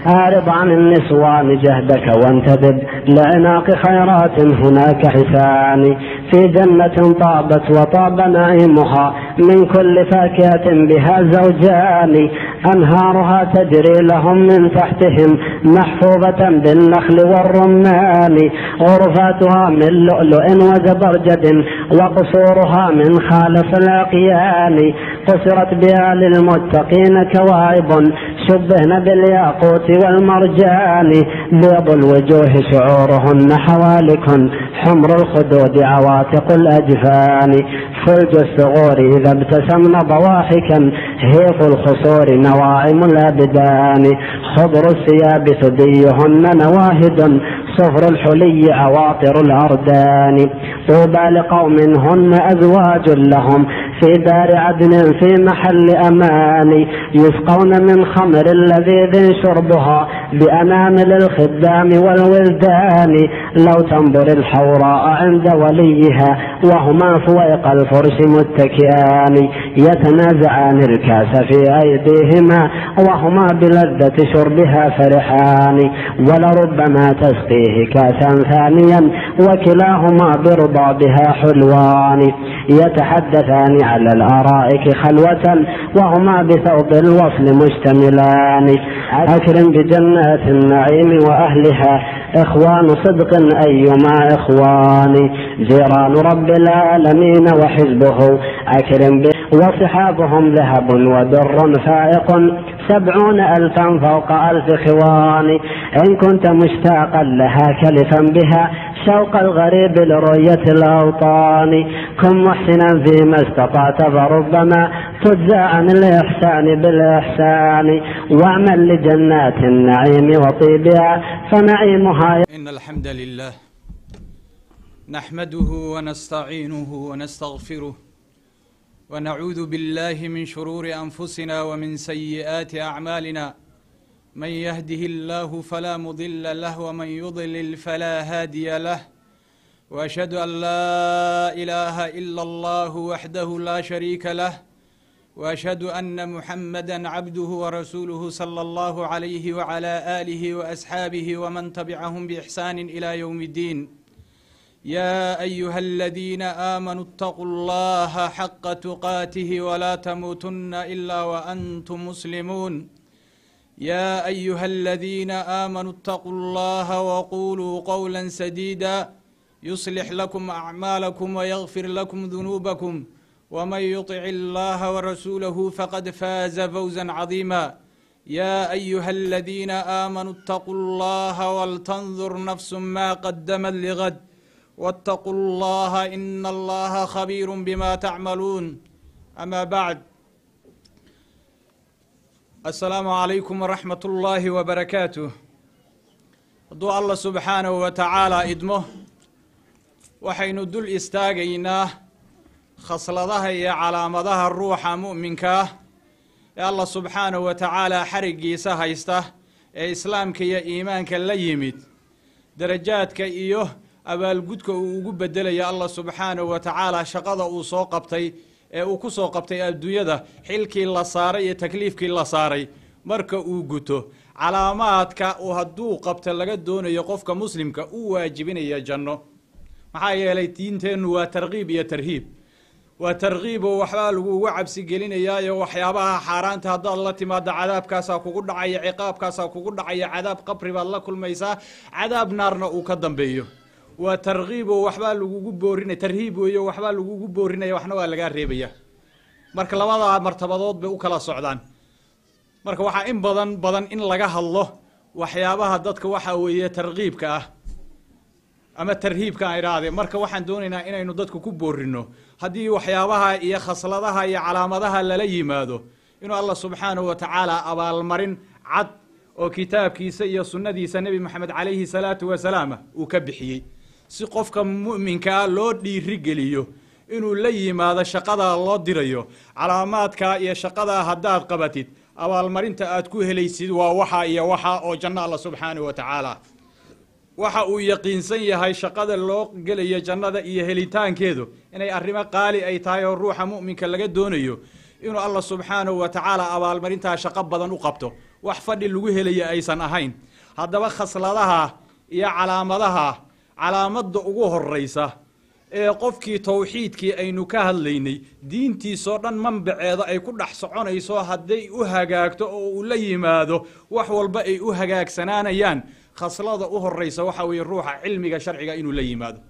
أعرض عن النسوان جهدك وانتدب لعناق خيرات هناك حسان في جنة طابت وطاب نعيمها من كل فاكهة بها زوجان أنهارها تجري لهم من تحتهم محفوظة بالنخل والرمان غرفاتها من لؤلؤ وزبرجد وقصورها من خالص العقيان قصرت بها للمتقين كواعب شبهن بالياقوت والمرجان بيض الوجوه شعورهن حوالك حمر الخدود عواتق الأجفان فلج الثغور إذا ابتسمن ضواحكا هيف الخصور نواعم الأبدان خضر الثياب ثديهن نواهد صفر الحلي عواطر الأردان طوبى لقوم هن أزواج لهم في دار عدن في محل أمان يسقون من خمر لذيذ شربها بأنامل الخدام والولدان لو تنظر الحوراء عند وليها وهما فويق الفرش متكئان يتنازعان الكاس في أيديهما وهما بلذة شربها فرحان ولربما تسقيه كاسا ثانيا وكلاهما برضا بها حلوان يتحدثان على الارائك خلوة وهما بثوب الوصل مشتملان اكرم بجنات النعيم واهلها اخوان صدق ايما اخوان جيران رب العالمين وحزبه اكرم به وصحابهم ذهب ودر فائق سبعون ألفا فوق ألف خوان إن كنت مشتاقا لها كلفا بها شوق الغريب لرؤية الأوطان كن محسنا فيما استطعت فربما تجزى عن الإحسان بالإحسان واعمل لجنات النعيم وطيبها فنعيمها إن الحمد لله نحمده ونستعينه ونستغفره ونعوذ بالله من شرور أنفسنا ومن سيئات أعمالنا من يهده الله فلا مضل له ومن يضلل فلا هادي له وأشهد أن لا إله إلا الله وحده لا شريك له وأشهد أن محمدا عبده ورسوله صلى الله عليه وعلى آله وأصحابه ومن تبعهم بإحسان إلى يوم الدين يا أيها الذين آمنوا اتقوا الله حق تقاته ولا تموتن إلا وأنتم مسلمون يا أيها الذين آمنوا اتقوا الله وقولوا قولا سديدا يصلح لكم أعمالكم ويغفر لكم ذنوبكم ومن يطع الله ورسوله فقد فاز فوزا عظيما يا أيها الذين آمنوا اتقوا الله ولتنظر نفس ما قدمت لغد واتقوا الله إن الله خبير بما تعملون أما بعد السلام عليكم ورحمة الله وبركاته hadduu allah subxaanahu wa tacaalaa idmo waxaynu dul istaagaynaa khasladaha iyo calaamadaha ruuxa mu'minka ah ee allah subxaanahu wa tacaalaa xariggiisa haysta ee islaamka iyo iimaanka la yimid darajaadka iyo abaalgudka uu ugu bedelaya allah subxaanahu wa tacaala shaqada uu soo qabtay ee uu ku soo qabtay adduunyada xilkii la saaray iyo takliifkii la saaray marka uu guto calaamaadka uu hadduu qabto laga doonayo qofka muslimka u waajibinaya janno maxaa yeelay diinteennu waa tarkiib iyo tarhiib waa tarkiib oo waxbaa lagugu cabsi gelinayaayo waxyaabaha xaaraanta haddaad la timaado cadaabkaasaa kugu dhacaya ciqaabkaasaa kugu dhacaya cadaab qabri baad la kulmaysaa cadaab naarna uu ka dambeeyo waa tarkiib oo waxbaa lagugu boorinaya tarhiib weeyo waxbaa lagugu boorinaya waxna waa lagaa reebaya marka labadaa martabadood bay u kala socdaan marka waxaa in badan badan in laga hadlo waxyaabaha dadka waxa weeye tarkiibka ah ama tarhiibka aan idhaahde marka waxaan doonaynaa inaynu dadka ku boorino haddii waxyaabaha iyo khasladaha iyo calaamadaha lala yimaado inuu allah subxaanahu wa tacaala abaalmarin cad oo kitaabkiisa iyo sunnadiisa nebi moxamed calayhi salaatu wasalaam uu ka bixiyey si qofka mu'minkaa loo dhiirigeliyo inuu la yimaado shaqadaa loo dirayo calaamaadkaa iyo shaqadaa haddaad qabatid abaalmarinta aad ku helaysid waa waxa iyo waxa oo janno alla subxaanahu wa tacaala waxa uu yaqiinsan yahay shaqada loo gelayo jannada iyo helitaankeedu inay arrimo qaali ay tahay oo ruuxa mu'minka laga doonayo inuu allah subxaanahu wa tacaala abaalmarintaa shaqo badan u qabto wax fadhi lagu helaya aysan ahayn haddaba khasladaha iyo calaamadaha calaamadda ugu horraysa ee qofkii tawxiidkii aynu ka hadlaynay diintiisoo dhan manbaceeda ay ku dhex soconayso hadday u hagaagto oo uu la yimaado wax walba ay u hagaagsanaanayaan khaslada u horraysa waxa weeye ruuxa cilmiga sharciga inuu la yimaado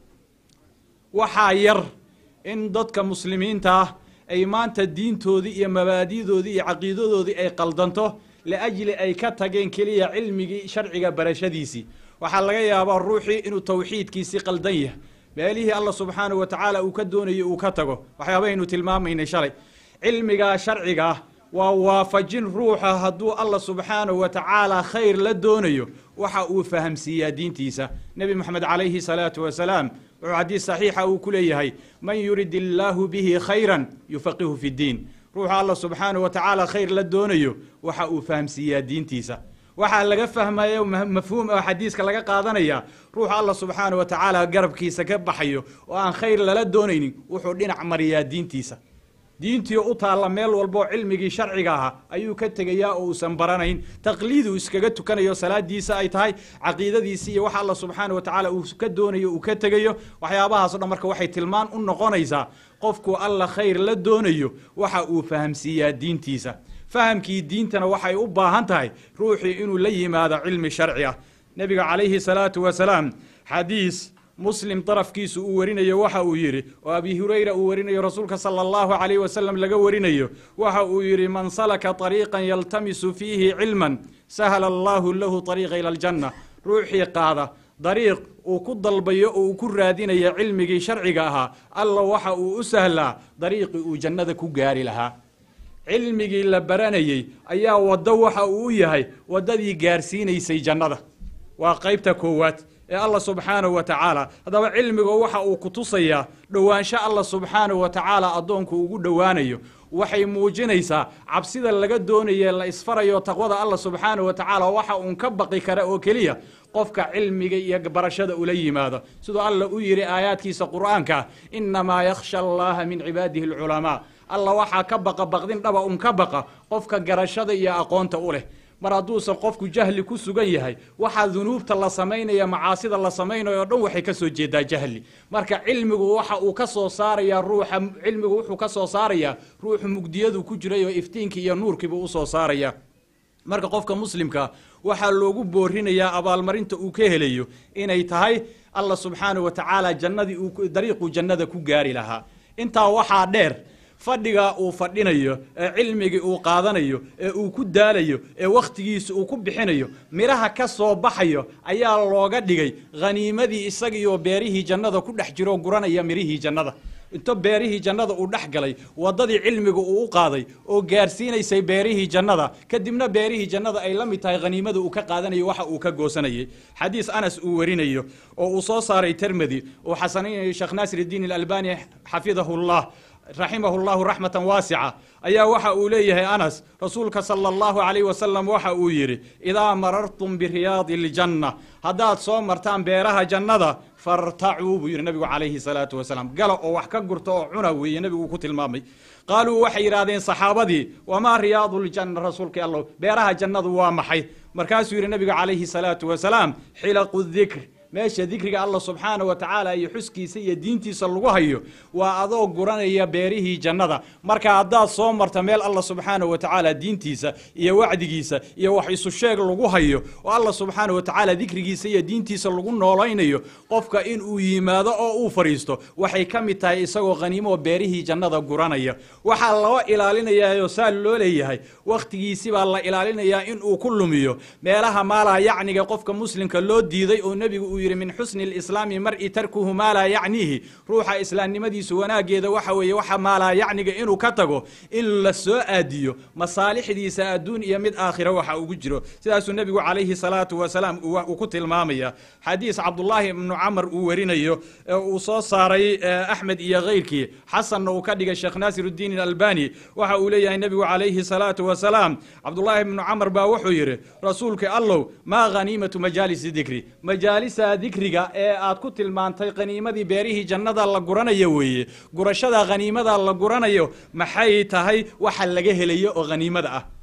waxaa yar in dadka muslimiinta ah ay maanta diintoodii iyo mabaadi'doodii iyo caqiidadoodii ay qaldanto liajli ay ka tageen keliya cilmigii sharciga barashadiisii waxaa laga yaabaa ruuxii inuu tawxiidkiisii qaldan yahay meelihii alla subxaanahu wa tacaala uu ka doonayo uu ka tago waxyaabaynu tilmaamaynay shalay cilmigaa sharciga ah waa waafajin ruuxa hadduu alla subxaanahu wa tacaala khayr la doonayo waxa uu fahamsiiyaa diintiisa nebi moxamed calayhi salaatu wasalaam wuxuu xadiis saxiixa uu ku leeyahay man yurid illaahu bihi khayran yufaqihu fi ddiin ruuxa alla subxaanahu wa tacaala khayr la doonayo waxa uu fahamsiiyaa diintiisa waxaa laga fahmaya mafhuum oo xadiiska laga qaadanaya ruuxa alla subxaana wa tacaala garabkiisa ka baxayo oo aan khayr lala doonaynin wuxuu dhinac mariyaa diintiisa diintii u taalla meel walboo cilmigii sharciga ahaa ayuu ka tegayaa oo uusan baranayn taqliiduu iskaga tukanayo salaadiisa ay tahay caqiidadiisi iyo waxa alla subxaana wa tacaala uu ka doonayo uu ka tegayo waxyaabahaas o dhan marka waxay tilmaan u noqonaysaa qofku alla khayr la doonayo waxa uu fahamsiiyaa diintiisa fahamkii diintana waxay u baahan tahay ruuxii inuu la yimaado cilmi sharci ah nebiga calayhi salaatu wasalaam xadiis muslim darafkiisu uu warinayo waxa uu yidhi oo abi hurayra uu warinayo rasuulka sala allahu calayh wasalam laga warinayo waxa uu yidhi man salaka طariiqan yaltamisu fiihi cilman sahala allahu lahu طariiqa ila aljanna ruuxii qaada dariiq uu ku dalbayo oo uu ku raadinayo cilmigii sharciga ahaa alla waxa uu u sahlaa dariiqii uu jannada ku gaari lahaa cilmigii la baranayey ayaa waddo waxa uu u yahay waddadii gaarsiinaysay jannada waa qaybta koowaad ee alla subxaanahu wa tacaala haddaba cilmiga waxa uu ku tusayaa dhowaansho alla subxaanahu wa tacaala addoonku ugu dhowaanayo waxay muujinaysaa cabsida laga doonaye la isfarayo taqwada alla subxaanahu wa tacaala waxa uun ka baqi kara oo keliya qofka cilmiga iyo barashada ula yimaado siduu alla u yidhi aayaadkiisa qur'aanka inamaa yakhsha allaha min cibaadihi alculamaa alla waxaa ka baqa baqdin dhaba un ka baqa qofka garashada iyo aqoonta u leh mar hadduusan qofku jahli ku sugan yahay waxaa dunuubta la samaynaya macaasida la samaynayo o dhan waxay ka soo jeedaa jahli marka cilmigu waxa uu ka soo saarayaa ruuxa cilmigu wuxuu ka soo saarayaa ruuxu mugdiyadu ku jiray oo iftiinkii iyo nuurkiibuu usoo saaraya marka qofka muslimka waxaa loogu boorinayaa abaalmarinta uu ka helayo inay tahay alla subxaanahu wa tacaala jannadii dariiquu jannada ku gaari lahaa intaa waxaa dheer fadhigaa uu fadhinayo ee cilmigii uu qaadanayo ee uu ku daalayo ee wakhtigiisa uu ku bixinayo midhaha ka soo baxayo ayaa looga dhigay khaniimadii isagiioo beerihii jannada ku dhex jiroo guranaya midhihii jannada into beerihii jannada uu dhex galay waddadii cilmiga uu u qaaday oo gaarsiinaysay beerihii jannada kadibna beerihii jannada ay la mid tahay khaniimada uu ka qaadanayo waxa uu ka goosanayay xadiis anas uu warinayo oo uu soo saaray termedi uu xasanaynayo sheekh naasir iddiin alalbani xafidahu llah raximahu llahu raxmatan waasica ayaa waxa uu leeyahay anas rasuulka sala allahu calayh wasalam waxa uu yidhi idaa marartum biriyaadi iljanna haddaad soo martaan beeraha jannada fartacuu buu yidhi nabigu calayhi salaatu wasalaam gala oo wax ka gurta oo cuna weeye nebigu ku tilmaamay qaaluu waxay yidhahdeen saxaabadii wamaa riyaadu ljanna rasuulkii allow beeraha jannadu waa maxay markaasuu yidhi nabiga calayhi salaatu wasalaam xilaqu dikr meesha dikriga alla subxaana wa tacaala iyo xuskiisa iyo diintiisa lagu hayo waa adoo guranaya beerihii jannada marka haddaad soo marta meel alla subxaana wa tacaala diintiisa iyo wacdigiisa iyo wax isu sheeg lagu hayo oo alla subxaana wa tacaala dikrigiisa iyo diintiisa lagu noolaynayo qofka inuu yimaado oo uu fadhiisto waxay ka mid tahay isagoo khaniimo oo beerihii jannada guranaya waxaa loo ilaalinayaoo saa loo leeyahay wakhtigiisi baa la ilaalinayaa inuu ku lumiyo meelaha maalaa yacniga qofka muslimka loo diiday oo nebigu uu yidhi min xusni lislaami mar'i tarkuhu maa laa yacniihi ruuxa islaamnimadiisu wanaageeda waxa weeye waxa maalaa yacniga inuu ka tago in la soo aadiyo masaalixdiisa adduun iyo mid aakhira waxa ugu jiro sidaasuu nebigu calayhi salaatu wasalaam uu ku tilmaamaya xadiis cabdullaahi ibnu camar uu warinayo ee uu soo saaray axmed iyo keyrkii xasanna uu ka dhigay sheekh naasiruddiin alalbani waxa uu leeyahay nebigu calayhi salaatu wasalaam cabdullaahi ibnu camar baa wuxuu yidhi rasuulka allow maa khaniimatu majaalisi dikri majaalisa dikriga ee aad ku tilmaantay khaniimadii beerihii jannada la guranayo weeye gurashada khaniimada la guranayo maxay tahay waxa laga helayo oo khaniimada ah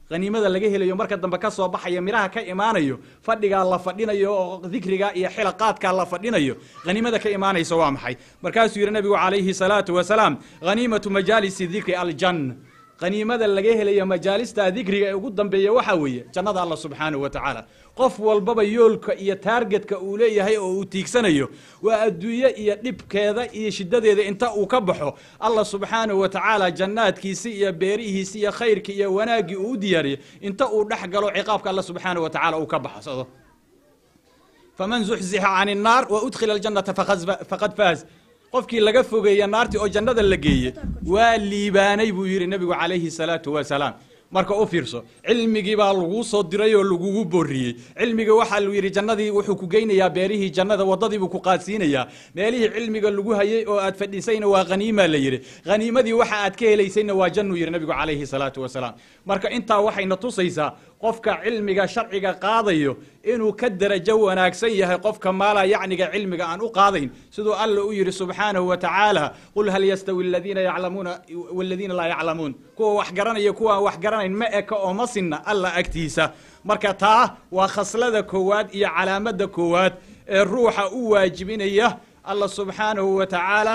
haniimada laga helayo marka dambe ka soo baxaya midhaha ka imaanayo fadhigaa la fadhinayo oo dikriga iyo xilaqaadkaa la fadhinayo haniimada ka imaanaysa waa maxay markaasuu yidhi nabigu calayhi salaatu wasalaam haniimatu majaalisi dikri aljanna haniimada laga helayo majaalista dikriga ee ugu dambeeya waxaa weeye jannada allah subxaanahu wa tacaala qof walbaba yoolka iyo taargetka uu leeyahay oo uu tiigsanayo waa adduunye iyo dhibkeeda iyo shiddadeeda inta uu ka baxo allah subxaanahu wa tacaala jannaadkiisi iyo beerihiisi iyo khayrkii iyo wanaaggii uu u diyaariyey inta uu dhex galo ciqaabka allah subxaanahu wa tacaala uu ka baxsado faman zuxzixa can innaar wa udkhila aljannata faqad faaz qofkii laga fogeeya naartii oo jannada la geeye waa liibaanay buu yidhi nebigu calayhi salaatu wasalaam marka u fiirso cilmigii baa laguu soo diray oo lagugu booriyey cilmiga waxaa lu yidhi jannadii wuxuu ku geynayaa beerihii jannada waddadiibuu ku qaadsiinayaa meelihii cilmiga lagu hayey oo aad fadhisayna waa haniimaa la yidhi haniimadii waxa aad ka helaysayna waa jannuu yidhi nebigu calayhi salaatu wasalaam marka intaa waxayna tusaysaa qofka cilmiga sharciga qaadayo inuu ka darajo wanaagsan yahay qofka maala yacniga cilmiga aan u qaadayn siduu alla u yidhi subxaanahu wa tacaala qul hal yastawi aladiina yaclamuuna waladiina laa yaclamuun kuwa wax garanaya kuwaan wax garanayn ma eka oo ma sinna alla agtiisa marka taa waa khaslada koowaad iyo calaamada koowaad ee ruuxa u waajibinaya alla subxaanahu wa tacaala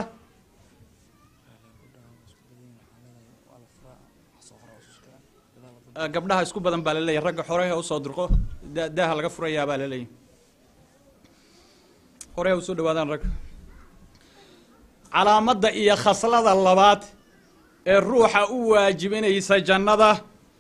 gabdhaha isku badan baa laleeyahy ragga xoreha usoo dirqo daaha laga furayaa baa laleeyahy horeha usoo dhawaadaan ragga calaamadda iyo khaslada labaad ee ruuxa u waajibinaysa jannada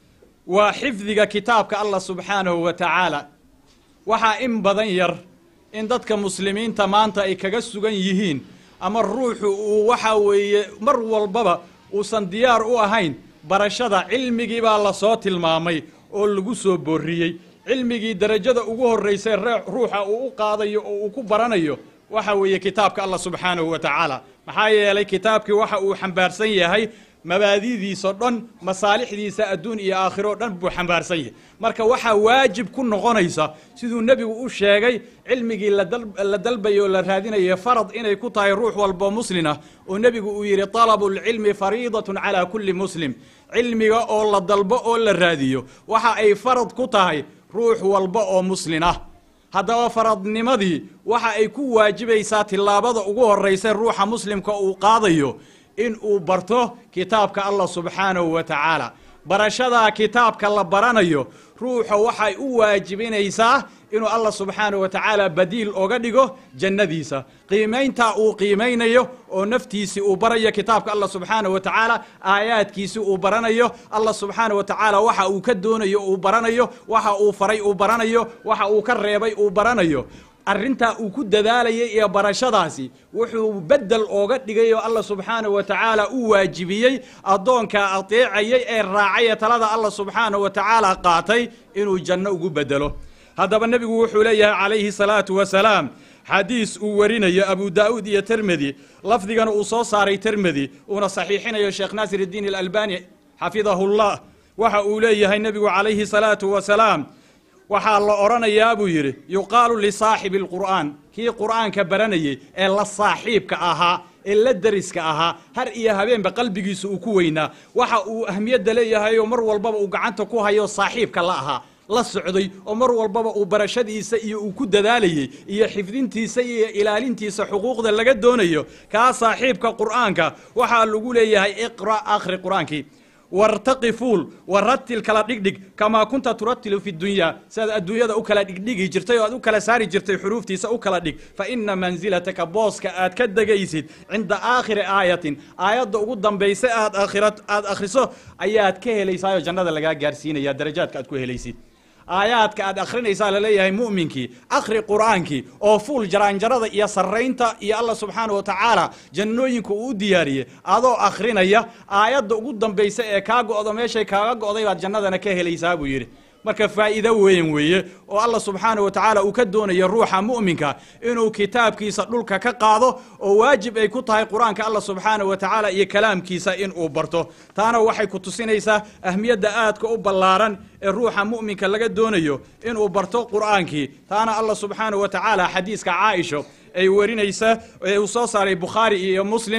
waa xifdiga kitaabka allah subxaanahu wa tacaala waxaa in badan yar in dadka muslimiinta maanta ay kaga sugan yihiin ama ruuxu uu waxa weeye mar walbaba uusan diyaar u ahayn barashada cilmigii baa la soo tilmaamay oo lagu soo booriyey cilmigii derajada ugu horraysay ruuxa uu u qaadayo oo uu ku baranayo waxa weeye kitaabka allah subxaanahu wa tacaala maxaa yeelay kitaabkii waxa uu xambaarsan yahay mabaadidiisao dhan masaalixdiisa adduun iyo aakhiro dhan buu xambaarsan yahay marka waxaa waajib ku noqonaysa siduu nebigu u sheegay cilmigii la dalbayo oo la raadinayo farad inay ku tahay ruux walbo muslin ah oo nebigu uu yidhi talabu lcilmi fariidatun calaa kulli muslim cilmiga oo la dalbo oo la raadiyo waxa ay farad ku tahay ruux walba oo muslin ah haddaba faradnimadii waxa ay ku waajibaysaa tillaabada ugu horraysa ruuxa muslimka uu qaadayo in uu barto kitaabka allah subxaanahu wa tacaala barashadaa kitaabka la baranayo ruuxa waxay u waajibinaysaa inuu allah subxaanahu wa tacaala badiil oga dhigo jannadiisa qiimayntaa uu qiimaynayo oo naftiisii uu barayo kitaabka allah subxaanahu wa tacaala aayaadkiisii uu baranayo allah subxaanahu wa tacaala waxa uu ka doonayo uu baranayo waxa uu faray uu baranayo waxa uu ka reebay uu baranayo arrintaa uu ku dadaalayay iyo barashadaasi wuxuu beddel ooga dhigay oo allah subxaanahu wa tacaala u waajibiyey addoonkaa adeecayay ee raacay ee talada allah subxaanahu wa tacaala qaatay inuu janno ugu beddelo haddaba nebigu wuxuu leeyahay calayhi salaatu wasalaam xadiis uu warinayo abu daa'uud iyo termedi lafdigana uu soo saaray termedi uuna saxiixinayo sheekh naasir iddiin alalbani xafidahullah waxa uu leeyahay nebigu calayhi salaatu wasalaam waxaa la odhanayaa buu yidhi yuqaalu lisaaxibi alqur'aan kii qur'aanka baranayey ee la saaxiibka ahaa ee la deriska ahaa har iyo habeenba qalbigiisa uu ku weynaa waxa uu ahmiyadda leeyahay oo mar walbaba uu gacanta ku hayo saaxiibka la ahaa la socday oo mar walbaba uu barashadiisa iyo uu ku dadaalayey iyo xifdintiisa iyo ilaalintiisa xuquuqda laga doonayo kaa saaxiibka qur'aanka waxaa lagu leeyahay iqra' akhri qur'aankii wartaqi fuul waratil kala dhigdhig kamaa kunta turatilu fi dunyaa siaad adduunyada u kala dhigdhigi jirtay oo aad u kala saari jirtay xuruuftiisa u kala dhig fa ina mansilataka booska aad ka degaysid cinda aakhiri aayatin aayadda ugu dambaysa aad aad akhriso ayaad ka helaysaayoo jannada lagaa gaarsiinaya darajaadka aad ku helaysid aayaadka aad akhrinaysaa laleeyahay mu'minkii akhri qur'aankii oo fuul jaraanjarada iyo sarraynta iyo allah subxaana wa tacaala jannooyinka uu u diyaariyey adoo akhrinaya aayadda ugu dambaysa ee kaa go'do meeshay kaaga go'day baad jannadana ka helaysaa buu yidhi marka faa'iido weyn weeye oo allah subxaana wa tacaala uu ka doonayo ruuxa mu'minka inuu kitaabkiisa dhulka ka qaado oo waajib ay ku tahay qur-aanka allah subxaana wa tacaala iyo kalaamkiisa inuu barto taana waxay ku tusinaysaa ahmiyadda aadka u ballaaran ee ruuxa mu'minka laga doonayo inuu barto qur'aankii taana allah subxaana wa tacaala xadiiska caaisho ay warinaysa ee uu soo saaray bukhaari iyo muslim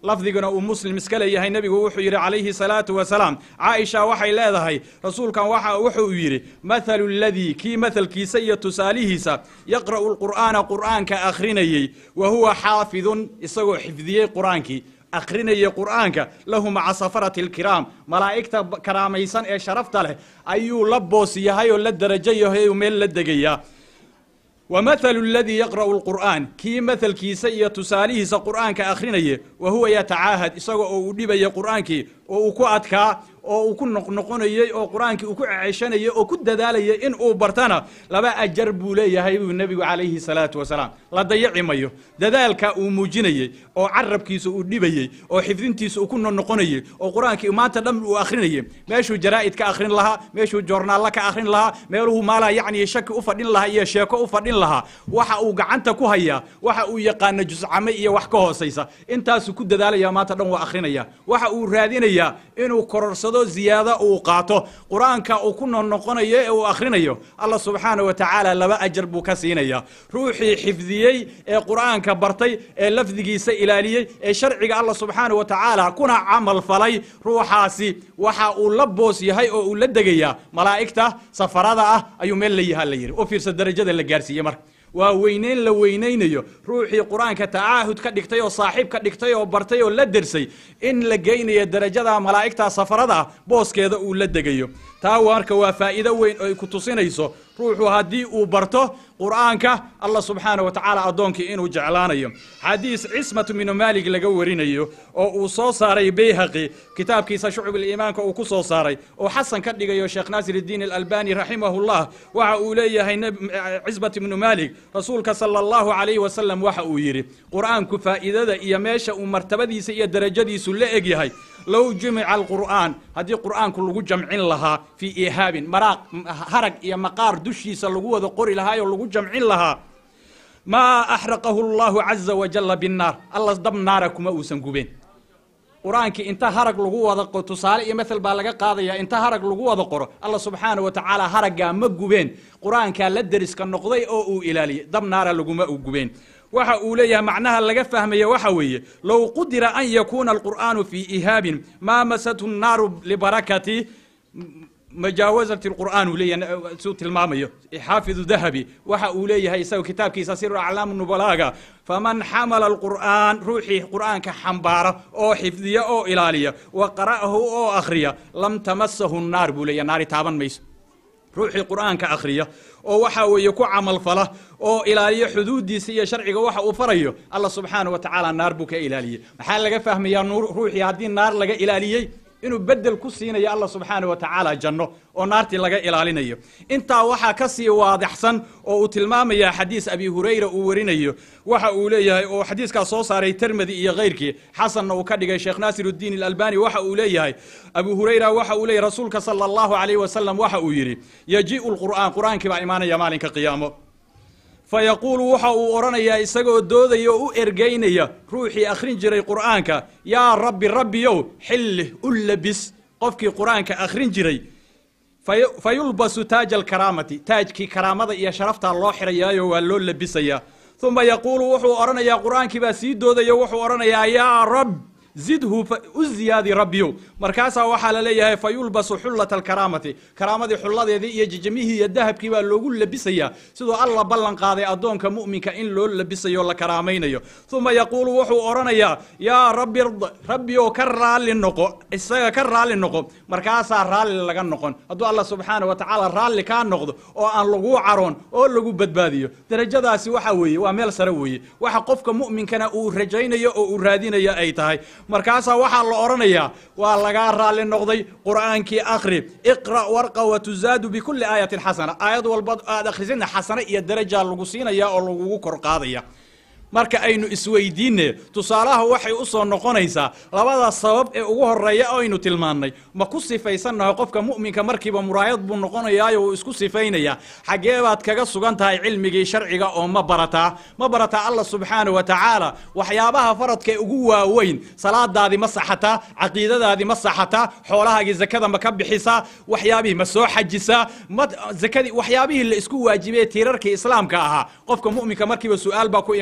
lafdiguna uu muslim iska leeyahay nebigu wuxuu yidhi calayhi salaatu wasalaam caaisha waxay leedahay rasuulkan waxa wuxuu yidhi mathalu ladii kii mathalkiisa iyo tusaalihiisa yaqra'u lqur'aana qur'aanka akhrinayey wa huwa xaafidun isagoo xifdiyey qur'aankii akhrinaya qur'aanka lahu maca safarati alkiraam malaa'igta karaamaysan ee sharafta leh ayuu la boos yahay oo la darajo yahay oo meel la degayaa wa mathalu aladii yaqra'u lqur'aan kii mathalkiisa iyo tusaalihiisa qur'aanka akhrinaya wa huwa yatacaahad isaga oo uu dhibaya qur'aankii oo uu ku adkaa oo uu ku noqnoqonayey oo qur-aankii uu ku ceshanayay oo ku dadaalayay in uu bartana laba ajar buu leeyahay buu nebigu calayhi salaatu wasalaam la dayaci mayo dadaalka uu muujinayey oo carabkiisa uu dhibayey oo xifdintiisa uu ku noqnoqonayey oo qur-aankii maanta dhan uu akhrinayay meeshuu jaraa'id ka akhrin lahaa meeshuu joornaalla ka akhrin lahaa meeluhu maalaha yacni shaki u fadhin lahaa iyo sheeko u fadhin lahaa waxa uu gacanta ku hayaa waxa uu yaqaana juscame iyo wax ka hoosaysa intaasuu ku dadaalaya maanta dhan waa akhrinaya waxa uu raadinayaa inuu kororsado ziyaado uu qaato qur-aanka uu ku noqnoqonayo ee uu akhrinayo allah subxaana wa tacaala laba ajar buu ka siinaya ruuxii xifdiyey ee qur-aanka bartay ee lafdigiisa ilaaliyey ee sharciga allah subxaana wa tacaala kuna camal falay ruuxaasi waxa uu la boos yahay oo uu la degayaa malaa'igta safarada ah ayuu meel la yahaa la yidhi u fiirsa darajada la gaarsiiyey marka waa weyneyn la weynaynayo ruuxii qur-aanka tacaahud ka dhigtay oo saaxiib ka dhigtay oo bartay oo la dersay in la geynayo darajada malaa'igta safarada ah booskeeda uu la degayo taa marka waa faa'iido weyn oo ay ku tusinayso ruuxu haddii uu barto qur'aanka allah subxaana wa tacaala addoonkii inuu jeclaanayo xadiis cismatu minu maalig laga warinayo oo uu soo saaray bayhaqi kitaabkiisa shucub iimaanka uu ku soo saaray oo xasan ka dhigayo sheekh naasir iddiin alalbani raximahullah waxa uu leeyahay cismat ibnu maalig rasuulka sala allahu calayhi wasalam waxa uu yidhi qur'aanku faa'iidada iyo meesha uu martabadiisa iyo darajadiisu la eg yahay low jumica alqur'aan haddii qur'aanku lagu jamcin lahaa fii ihaabin maraaq harag iyo maqaar dushiisa lagu wada qori lahaa oo lagu jamcin lahaa maa axraqahu allahu caza wajalla binnaar alla dab naara kuma uusan gubeen qur-aankii inta harag lagu wada tusaale iyo mathal baa laga qaadaya inta harag lagu wada qoro alla subxaana wa tacaala haraggaa ma gubeen qur-aankaa la deriska noqday oo uu ilaaliyey dab naara laguma u gubeen waxa uu leeyahay macnaha laga fahmaya waxa weeye low qudira an yakuuna alqur'aanu fii ihaabin maa masathu nnaaru libarakati majaawazati lqur'aan uu leeyahay suu tilmaamayo xaafidu dahabi waxa uu leeyahay isaga kitaabkiisa siru aclaamu nubalaaga faman xamala alqur'aan ruuxii qur'aanka xambaara oo xifdiya oo ilaaliya wa qara'ahu oo akhriya lam tamasahu nnaar buu leeyahay naari taaban mayso ruuxii qur'aanka akhriya oo waxa weeye ku camalfala oo ilaaliyo xuduuddiisa iyo sharciga waxa uu farayo allah subxaana wa tacaala naar buu ka ilaaliyey maxaa laga fahmayaa ruuxii haddii naar laga ilaaliyey inuu bedel ku siinayo allah subxaana wa tacaala janno oo naartii laga ilaalinayo intaa waxaa ka sii waadixsan oo uu tilmaamaya xadiis abi hurayra uu warinayo waxa uu leeyahay oo xadiiskaas soo saaray termedi iyo kayrkii xasanna uu ka dhigay sheekh naasir uddiin alalbani waxa uu leeyahay abu hurayra waxa uu leeyahy rasuulka sala allahu calayh wasalam waxa uu yidhi yajii'u lqur'aan qur'aankii baa imaanaya maalinka qiyaamo fayaquulu waxa uu odhanayaa isagoo doodaya oo u ergaynaya ruuxii akhrin jiray qur'aanka yaa rabbi rabbiyow xilli u labis qofkii qur'aanka akhrin jiray fa yulbasu taaja alkaraamati taajkii karaamada iyo sharaftaa loo xirayaayo waa loo labisayaa uma yaquulu wuxuu odhanayaa qur'aankii baa sii doodaya wuxuu odhanayaa yaa rab zidhu u ziyaadi rabbiyow markaasaa waxaa la leeyahay fa yulbasu xullata alkaraamati karaamadii xulladeedii iyo jijimihii iyo dahabkii baa loogu labisayaa siduu alla ballan qaaday addoonka mu'minka in loo labisayo o la karaamaynayo uma yaquulu wuxuu odhanayaa yaa rabbi rabbiyow ka raalli noqo isaga ka raalli noqo markaasaa raalli laga noqon hadduu allah subxaana wa tacaala raalli kaa noqdo oo aan laguu caroon oo lagu badbaadiyo darajadaasi waxa weeye waa meel sare weeye waxa qofka mu'minkana uu rajaynayo oo uu raadinayo ay tahay markaasaa waxaa la odhanayaa waa lagaa raalli noqday qur'aankii akhri iqra' warqa wa tuzaadu bikulli aayatin xasana aayad walba aad akhrisina xasane iyo darajaa lagu siinaya oo lagugu kor qaadaya marka aynu isweydiinne tusaalaha waxay u soo noqonaysaa labada sabab ee ugu horeeya oo aynu tilmaannay ma ku sifaysannaho qofka mu'minka markiiba muraayad buu noqonayaayo uu isku sifaynayaa xaggee baad kaga sugan tahay cilmigii sharciga oo ma barataa ma barataa allah subxaana wa tacaala waxyaabaha faradka ee ugu waaweyn salaadaadii ma saxataa caqiidadaadii ma saxataa xoolahaagii zakada ma ka bixisaa waxyaabihii ma soo xajisaa ma zakadii waxyaabihii la isku waajibay tiirarkii islaamka ahaa qofka mu'minka markiiba su-aal baa ku imaanayso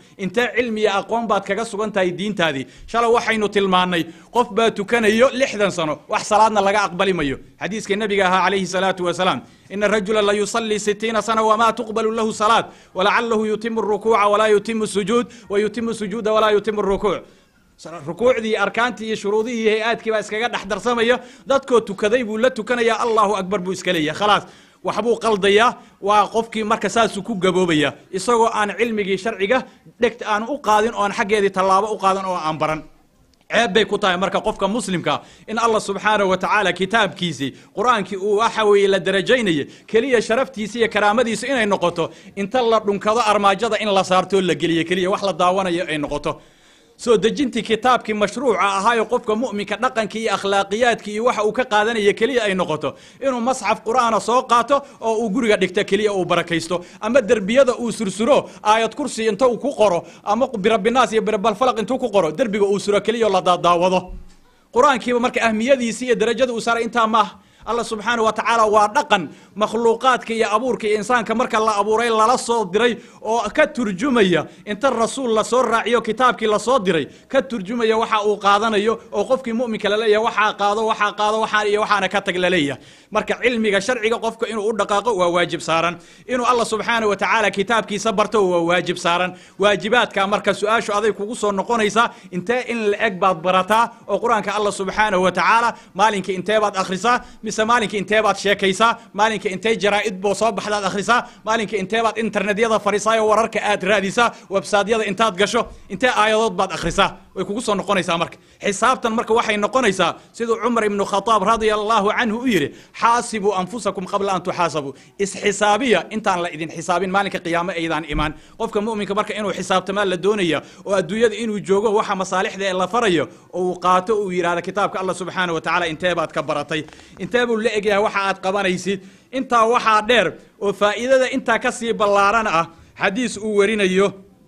intee cilmi iyo aqoon baad kaga sugan tahay diintaadii shalay waxaynu tilmaannay qof baa tukanayo lixdan sano wax salaadna laga aqbali mayo xadiiska nebiga ahaa calayhi salaatu wasalaam ina rajula la yusallii sitiina sana wma tuqbalu lahu salaad walacalahu yutimu rukuuca walaa yutimu sujuud wa yutimu sujuuda walaa yutimu rukuuc rukuucdii arkaantii iyo shuruudihii hay-aadkii baa iskaga dhex darsamaya dadkoo tukaday buu la tukanaya allahu akbar buu iska leeyahay khalaas waxbuu qaldayaa waa qofkii marka saasuu ku gaboobaya isagoo aan cilmigii sharciga dhegt aan u qaadin oo aan xaggeedii tallaabo u qaadan oo aan baran ceeb bay ku tahay marka qofka muslimka in allah subxaanahu wa tacaala kitaabkiisii qur-aankii uu waxa weeye la darajaynaya keliya sharaftiisa iyo karaamadiisa inay noqoto inta la dhunkado armaajada in la saartoo la geliyo keliya wax la daawanayo ay noqoto soo dejintii kitaabkii mashruuca ahaayo qofka mu'minka dhaqankii iyo akhlaaqiyaadkii iyo waxa uu ka qaadanaya keliya ay noqoto inuu masxaf qur'aana soo qaato oo uu guriga dhigto keliya uu barakaysto ama derbiyada uu sursuro aayad kursi inta uu ku qoro ama birabinaas iyo birabalfalaq intuu ku qoro derbiga uu suro keliya oo la daadaawado qur-aankiiba marka ahmiyadiisi iyo darajada uu saaray intaa maaha allah subxaana wa tacaala waa dhaqan makhluuqaadka iyo abuurka iyo insaanka marka la abuuray lala soo diray oo ka turjumaya inta rasuul lasoo raaciyo kitaabkii lasoo diray ka turjumaya waxa uu qaadanayo oo qofkii mu'minka laleeyahay waxaa qaado waxaa qaado waxaan iyo waxaana ka tag laleeyahay marka cilmiga sharciga qofka inuu u dhaqaaqo waa waajib saaran inuu allah subxaana wa tacaala kitaabkiisa barto waa waajib saaran waajibaadka marka su-aashu aday kugu soo noqonaysaa intee in la eg baad barataa oo qur-aanka allah subxaanahu wa tacaala maalinka intee baad akhrisaa mise maalinka intee baad sheekaysaa maalinka intee jaraa'id boo soo baxdaad akhrisaa maalinka intee baad internetyada fadhiisaayo wararka aad raadisaa websaadyada intaad gasho intee aayadood baad akhrisaa way kugu soo noqonaysaa marka xisaabtan marka waxay noqonaysaa siduu cumar ibnu khataab radia allahu canhu u yidhi xaasibuu anfusakum qabla an tuxaasabuu isxisaabiya intaan la idin xisaabin maalinka qiyaamo aydaan imaan qofka mu'minka marka inuu xisaabtamaa la doonaya oo adduunyada inuu joogo waxa masaalixda ee la farayo oo uu qaato uu yidhahda kitaabka allah subxaana wa tacaala intee baad ka baratay intee buu la egyahay waxa aad qabanaysid intaa waxaa dheer oo faa'iidada intaa ka sii ballaaran ah xadiis uu warinayo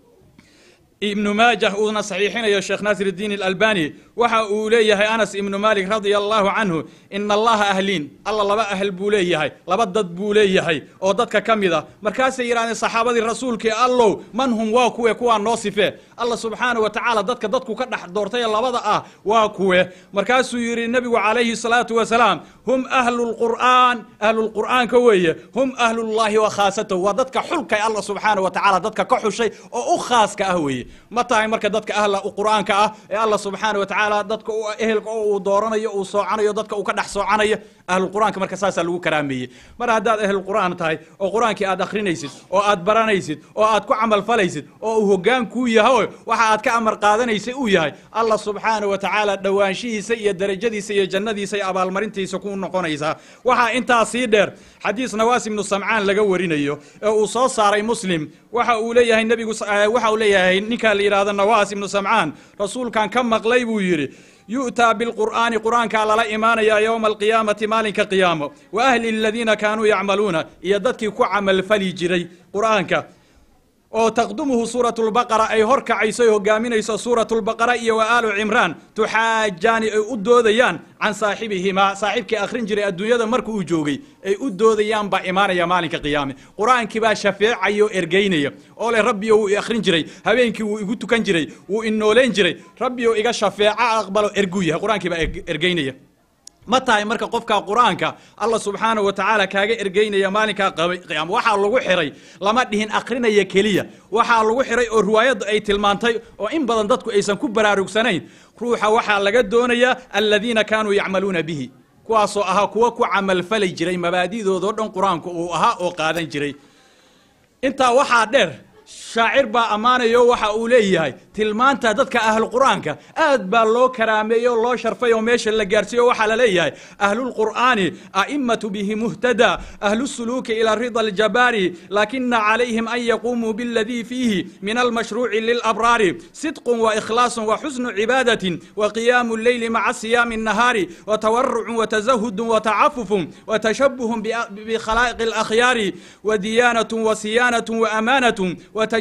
ibnu maajah uuna saxiixinayo sheekh naasir iddiin alalbani waxa uu leeyahay anas ibnu malik radia allahu canhu ina allaha ahliin alla laba ahl buu leeyahay laba dad buu leeyahay oo dadka ka mid a markaasay yidhahdeen saxaabadii rasuulkii allow man hum waa kuwe kuwaa noo sifee alla subxaana wa tacaala dadka dadku ka dhex doortay labada ah waa kuwe markaasuu yidhi nebigu calayhi salaatu wasalaam hum ahlu lqur'aan ahlulqur'aanka weeye hum ahlullahi wa khaasatahu waa dadka xulkay alla subxaana wa tacaala dadka ka xushay oo u khaaska ah weeye ma tahay marka dadka ahla qur'aanka ah ee alla subxaana wa tacaala dadka ehelka oo uu dooranayo uu soocanayo dadka uu ka dhex soocanayo ahlulqur'aanka marka saasaa lagu karaameeyey mar haddaad ahlulqur'aan tahay oo qur'aankii aad akhrinaysid oo aad baranaysid oo aad ku camalfalaysid oo uu hoggaan kuu yahay waxa aad ka amar qaadanaysay uu yahay allah subxaana wa tacaala dhowaanshihiisa iyo darajadiisa iyo jannadiisa iyo abaalmarintiisa ku noqonaysaa waxaa intaa sii dheer xadiis nawaas ibnu samcaan laga warinayo ee uu soo saaray muslim waxa uu leeyahay nebigu waxa uu leeyahay ninka la yidhahdo nawaas ibnu samcaan rasuulkan ka maqlay buu yidhi yu'taa bilqur'aani qur'aankaa lala imaanayaa yowma alqiyaamati maalinka qiyaamo wa ahli aladiina kaanuu yacmaluuna iyo dadkii ku camalfali jiray qur'aanka oo taqdumuhu suuratu lbaqara ay hor kacayso ay hogaaminayso suuratu lbaqara iyo wa aalu cimraan tuxaajaani ay u doodayaan can saaxibihimaa saaxiibkii akhrin jiray adduunyada marka uu joogay ay u doodayaan baa imaanaya maalinka qiyaame qur-aankii baa shafeecaya oo ergeynaya oo leh rabbiyo wuu i akhrin jiray habeenkii wuu igu tukan jiray wuu inooleyn jiray rabbiyo iga shafeeco aqbalo erguu yahay qur-aankii baa ergeynaya ma tahay marka qofka qur-aanka allah subxaana wa tacaala kaaga ergeynaya maalinkaa qiyaama waxaa lagu xiray lama dhihin akrinaya keliya waxaa lagu xiray oo riwaayaddu ay tilmaantay oo in badan dadku aysan ku baraarugsanayn ruuxa waxaa laga doonayaa aladiina kaanuu yacmaluuna bihi kuwaasoo ahaa kuwa ku camalfali jiray mabaadi'doodao dhan qur-aanku uu ahaa oo qaadan jiray intaa waxaa dheer shaacir baa ammaanayo waxa uu leeyahay tilmaanta dadka ahlu qur'aanka aad baa loo karaameeyey oo loo sharfay oo meesha la gaarsiiyo waxaa la leeyahay ahlulqur'aani a'immatu bihi muhtada ahlusuluuki ila rida aljabaari lakina calayhim an yaquumuu biladii fiihi min almashruuci lilabraari sidqun waikhlaasun waxusnu cibaadatin waqiyaamu lleyli maca siyaami الnahaari watawarucun watazahudun watacafufun watashabuhun bikhalaa'iqi alakhyaari wadiyaanatun wasiyaanatun waamaanatun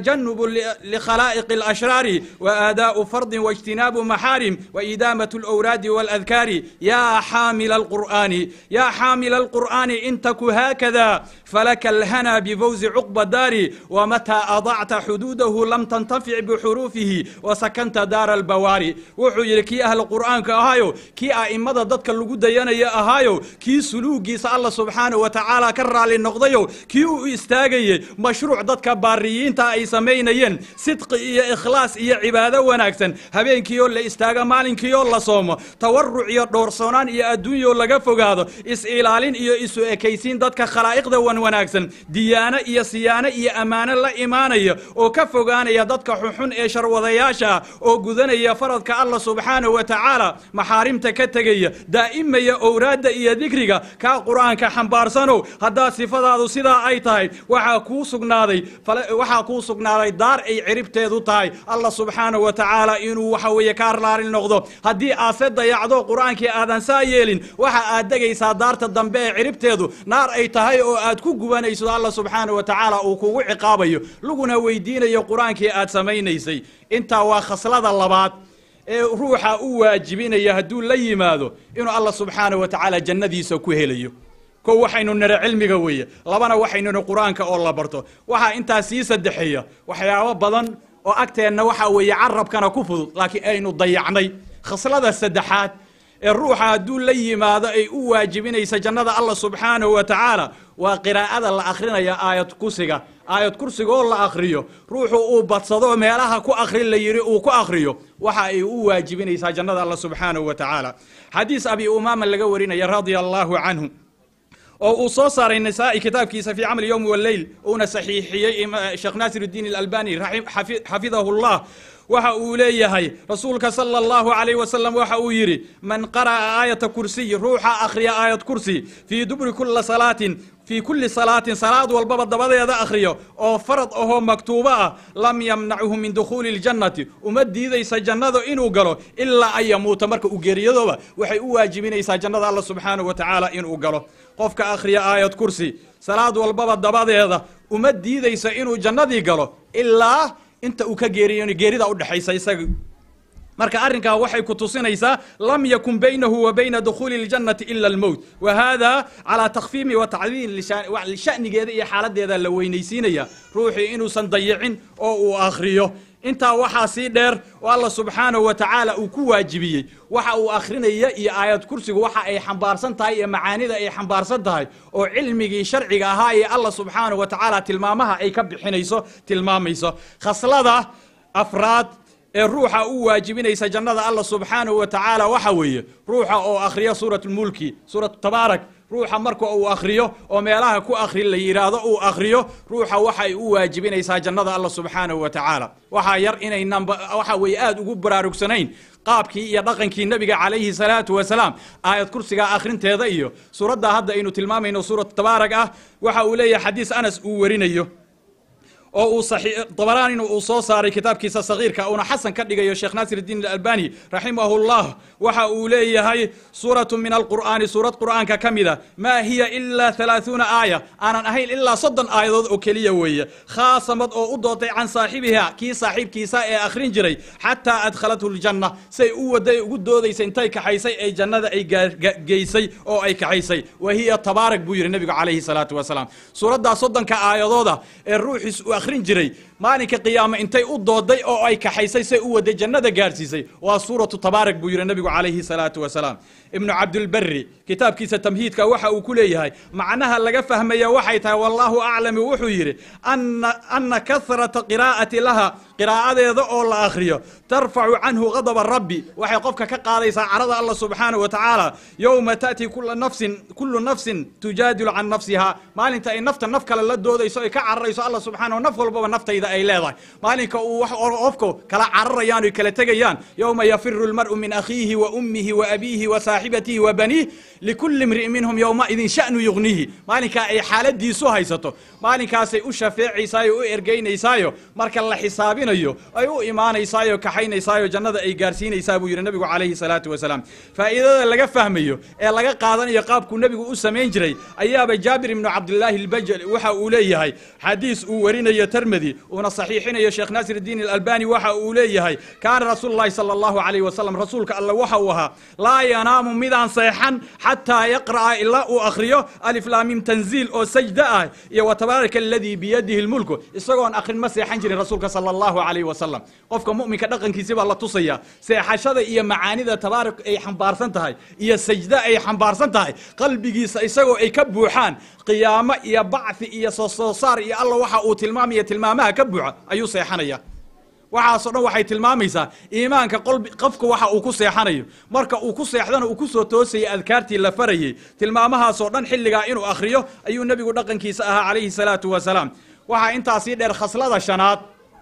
وتجنب لخلائق الأشرار وآداء فرض واجتناب محارم وإدامة الأوراد والأذكار يا حامل القرآن يا حامل القرآن إن تك هكذا فلك الهنا بفوز عقب الدار ومتى أضعت حدوده لم تنتفع بحروفه وسكنت دار البواري wuxuu yidhi kii ahla qur'aanka ahaayo kii a'immada dadka lagu dayanaya ahaayo kii suluugiisa alla subxaana wa tacaala ka raali noqdayo kii u istaagayey mashruuc dadka baariyiinta ay samaynayeen sidqi iyo ikhlaas iyo cibaado wanaagsan habeenkiioo la istaaga maalinkiioo la soomo tawaruc iyo dhoorsoonaan iyo adduunyoo laga fogaado is-ilaalin iyo isu ekaysiin dadka khalaa'iqda wan wanaagsan diyaano iyo siyaano iyo ammaano la imaanaya oo ka fogaanaya dadka xunxun ee sharwadayaasha ah oo gudanaya faradka allah subxaanahu wa tacaala maxaarimta ka tegaya daa'imaya owraadda iyo dikriga kaa qur'aanka xambaarsanow haddaa sifadaadu sidaa ay tahay waxaa kuu sugnaaday waxaa kuu sugnaaday daar ay ciribteedu tahay allah subxaanahu wa tacaala inuu waxa weeye kaa raali noqdo haddii aad se dayacdo qur'aankii aadan saa yeelin waxa aad degaysaa daarta dambe ee ciribteedu naar ay tahay oo aad ku gubanayso allah subxaanahu wa tacaala uu kugu ciqaabayo laguna weydiinayo qur'aankii aad samaynaysay intaa waa khaslada labaad ee ruuxa u waajibinaya hadduu la yimaado inuu allah subxaanahu wa tacaala jannadiisa ku helayo kow waxaynu nira cilmiga weeye labana waxaynu niri qur-aanka oo la barto waxaa intaas sii saddexeeya waxyaabo badan oo agteenna waxaa weeye carabkana ku fudud laakiin aynu dayacnay khaslada saddexaad ee ruuxa hadduu la yimaado ay u waajibinaysa jannada allah subxaanahu wa tacaala waa qiraa'ada la akrinaya aayad kursiga aayad kursiga oo la akriyo ruuxu uu badsado meelaha ku akri la yidhi uu ku akriyo waxa ay u waajibinaysaa jannada allah subxaanahu wa tacaala xadiis abi umaama laga warinaya radia allahu canhu oo uu soo saaray nisaa'i kitaabkiisa fi camal yowmi waleyl uuna saxiixiyey sheekh naasir الdiin اlalbani xafidahu اllah waxa uu leeyahay rasuulka salى اllahu عalayh wasalam waxa uu yidhi man qara'a aayata kursiy ruuxa akhriya aayad kursi fii dubri kula salaatin fii kulli salaatin salaad walbaba dabadeeda akhriyo oo farad ahoo maktuubo ah lam yamnachu min dukhuuli اljannati uma diidaysa jannada inuu galo ilaa an yamuuta marka uu geeriyadooba waxay u waajibinaysaa jannada allah subxaanahu wa tacaala inuu galo qofka akhriya aayad kursi salaad walbaba dabadeeda uma diidaysa inuu jannadii galo ilaa inta uu ka geeriyo geerida udhexaysa isaga marka arrinkaa waxay ku tusinaysaa lam yakun baynahu wa bayna dukhuuli اljannati ila almowt wa hada calaa takfiimi wa tacdiim shanigeeda iyo xaaladeeda la weynaysiinaya ruuxii inuusan dayicin oo uu akhriyo intaa waxaa sii dheer oo alla subxaanahu wa tacaala uu ku waajibiyey waxa uu akhrinaya iyo aayad kursigu waxa ay xambaarsan tahay iyo macaanida ay xambaarsan tahay oo cilmigii sharciga ahaa ee alla subxaanahu wa tacaala tilmaamaha ay ka bixinayso tilmaamayso khaslada afraad ee ruuxa u waajibinaysa jannada allah subxaanahu wa tacaala waxa weeye ruuxa oo akhriya suurat lmulki suuratu tabaarak ruuxa marka uu akhriyo oo meelaha ku akhri la yidhaahdo uu akhriyo ruuxa waxay u waajibinaysaa jannada allah subxaanahu wa tacaala waxaa yar inaynan waxa weeye aada ugu baraarugsanayn qaabkii iyo dhaqankii nebiga calayhi salaatu wasalaam aayad kursiga akhrinteeda iyo suuradda hadda aynu tilmaamayno suuratu tabaarak ah waxa uu leeyahay xadiis anas uu warinayo oo uu dabaraanina uu soo saaray kitaabkiisa sagiirka uuna xasan ka dhigayo sheekh naasir الdiin اlalbani raximahu اllah waxa uu leeyahay suuraة min alqur'aani suurad qur'aanka ka mida maa hiya ilaa ثalaaثuuna aaya aanan ahayn ilaa soddon aayadood oo keliya weeye khaasamad oo u dootay can saaxibiha kii saaxiibkiisa ee akhrin jiray xataa adkhalathu اljanna say u waday ugu doodaysa intay kaxaysay ay jannada ay geysay oo ay kaxaysay wa hiya tabaarak buu yidhi nebigu calayhi الsalaatu wasalaam suuraddaa soddonka aayadooda ee ruuxiis akhrin jiray maalinka qiyaame intay u dooday oo ay kaxaysay say u waday jannada gaarsiisay waa suuratu tabaarak buu yidhi nebigu calayhi salaatu wasalaam ibnu cabdilberi kitaabkiisa tamhiidka waxa uu ku leeyahay macnaha laga fahmaya waxay tahay wallaahu aclami wuxuu yidhi ana kahrata qiraa'ati laha qiraa'adeeda oo la akhriyo tarfacu canhu gadaba rabbi waxay qofka ka qaadaysaa carada allah subxaanahu wa tacaala yowma ta'ti kula nafsin kullu nafsin tujaadilu can nafsiha maalinta ay nafta naf kale la doodayso ay ka cararayso allah subxaanahu naf walbaba naftayda ay leedahay maalinka uu wax qofku kala cararayaan oy kala tegayaan yowma yafiru lmar'u min akhiihi wa ummihi wa abiihi wa saaxibatihi wa baniih likulli imri'in minhum yowmaidin sha'nu yugnihi maalinkaa ay xaaladiisu haysato maalinkaasay u shafeecaysaayo u ergeynaysaayo marka la xisaabinayo ay u imaanaysaayo kaxaynaysaayo jannada ay gaarsiinaysaa buu yidhi nabigu calayhi salaatu wasalaam faa'iidada laga fahmayo ee laga qaadanayo qaabkuu nebigu u samayn jiray ayaaba jaabir ibnu cabdillaahi albajali waxa uu leeyahay xadiis uu warinayo termedi uuna saxiixinayo sheekh naasir iddiin alalbani waxa uu leeyahay kaana rasuulu llahi sala allahu calayhi wasalam rasuulka alle waxa uu ahaa laa yanaamu midaan seexan xataa yaqra'a ilaa uu akhriyo aliflaamim tanziil oo sajda ah iyo watabaaraka aladii biyadihi lmulku isagoon akhrin ma seexan jirin rasuulka sala allahu calayhi wasalam qofka mu'minka dhaqankiisi baa la tusaya seexashada iyo macaanida tabaarak ay xambaarsan tahay iyo sajda ay xambaarsan tahay qalbigiisa isagoo ay ka buuxaan qiyaamo iyo bacthi iyo soo soo saar iyo alla waxa uu tilmaamaya tilmaamaha ka buuxa ayuu seexanaya waxaasoo dhan waxay tilmaamaysaa iimaanka qofka waxa uu ku seexanayo marka uu ku seexdana uu ku soo toosayay adkaartii la farayey tilmaamahaasoo dhan xilligaa inuu akhriyo ayuu nebigu dhaqankiisa ahaa calayhi salaatu wasalaam waxaa intaasii dheer khaslada shanaad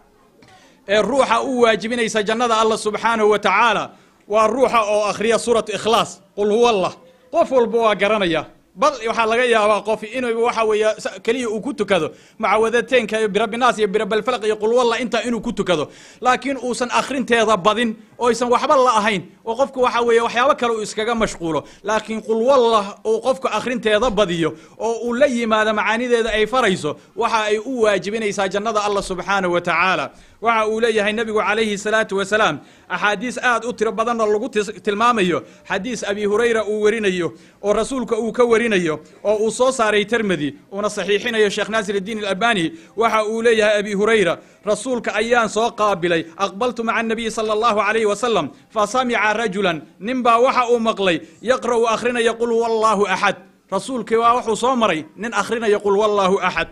ee ruuxa u waajibinaysa jannada allah subxaanahu wa tacaala waa ruuxa oo akhriya suuratu ikhlaas qul huwa allah qof walba waa garanaya bal waxaa laga yaabaa qof inuu waxa weeye keliya uu ku tukado mucawadateenka iyo birabbinaas iyo birabalfalaq iyo qulwalla intaa inuu ku tukado laakiin uusan akhrinteeda badin oo aysan waxba la ahayn oo qofku waxa weeye waxyaabo kale uu iskaga mashquulo laakiin qulwalla uu qofku akhrinteeda badiyo oo uu la yimaado macaanideeda ay farayso waxa ay u waajibinaysaa jannada allah subxaanahu wa tacaala waxa uu leeyahay nebigu calayhi salaatu wasalaam axaadiis aad u tiro badanna lagu tilmaamayo xadiis abi hurayra uu werinayo oo rasuulka uu ka warinayo oo uu soo saaray termedi uuna saxiixinayo sheekh naasir iddiin alabani waxa uu leeyahay abi hurayra rasuulka ayaan soo qaabilay aqbaltu maca anabiyi sala allahu calayhi wasalam fa samica rajulan nin baa waxa uu maqlay yaqra'u akhrinaya qul huwa allaahu axad rasuulkii waa wuxuu soo maray nin akhrinaya qul huwa allaahu axad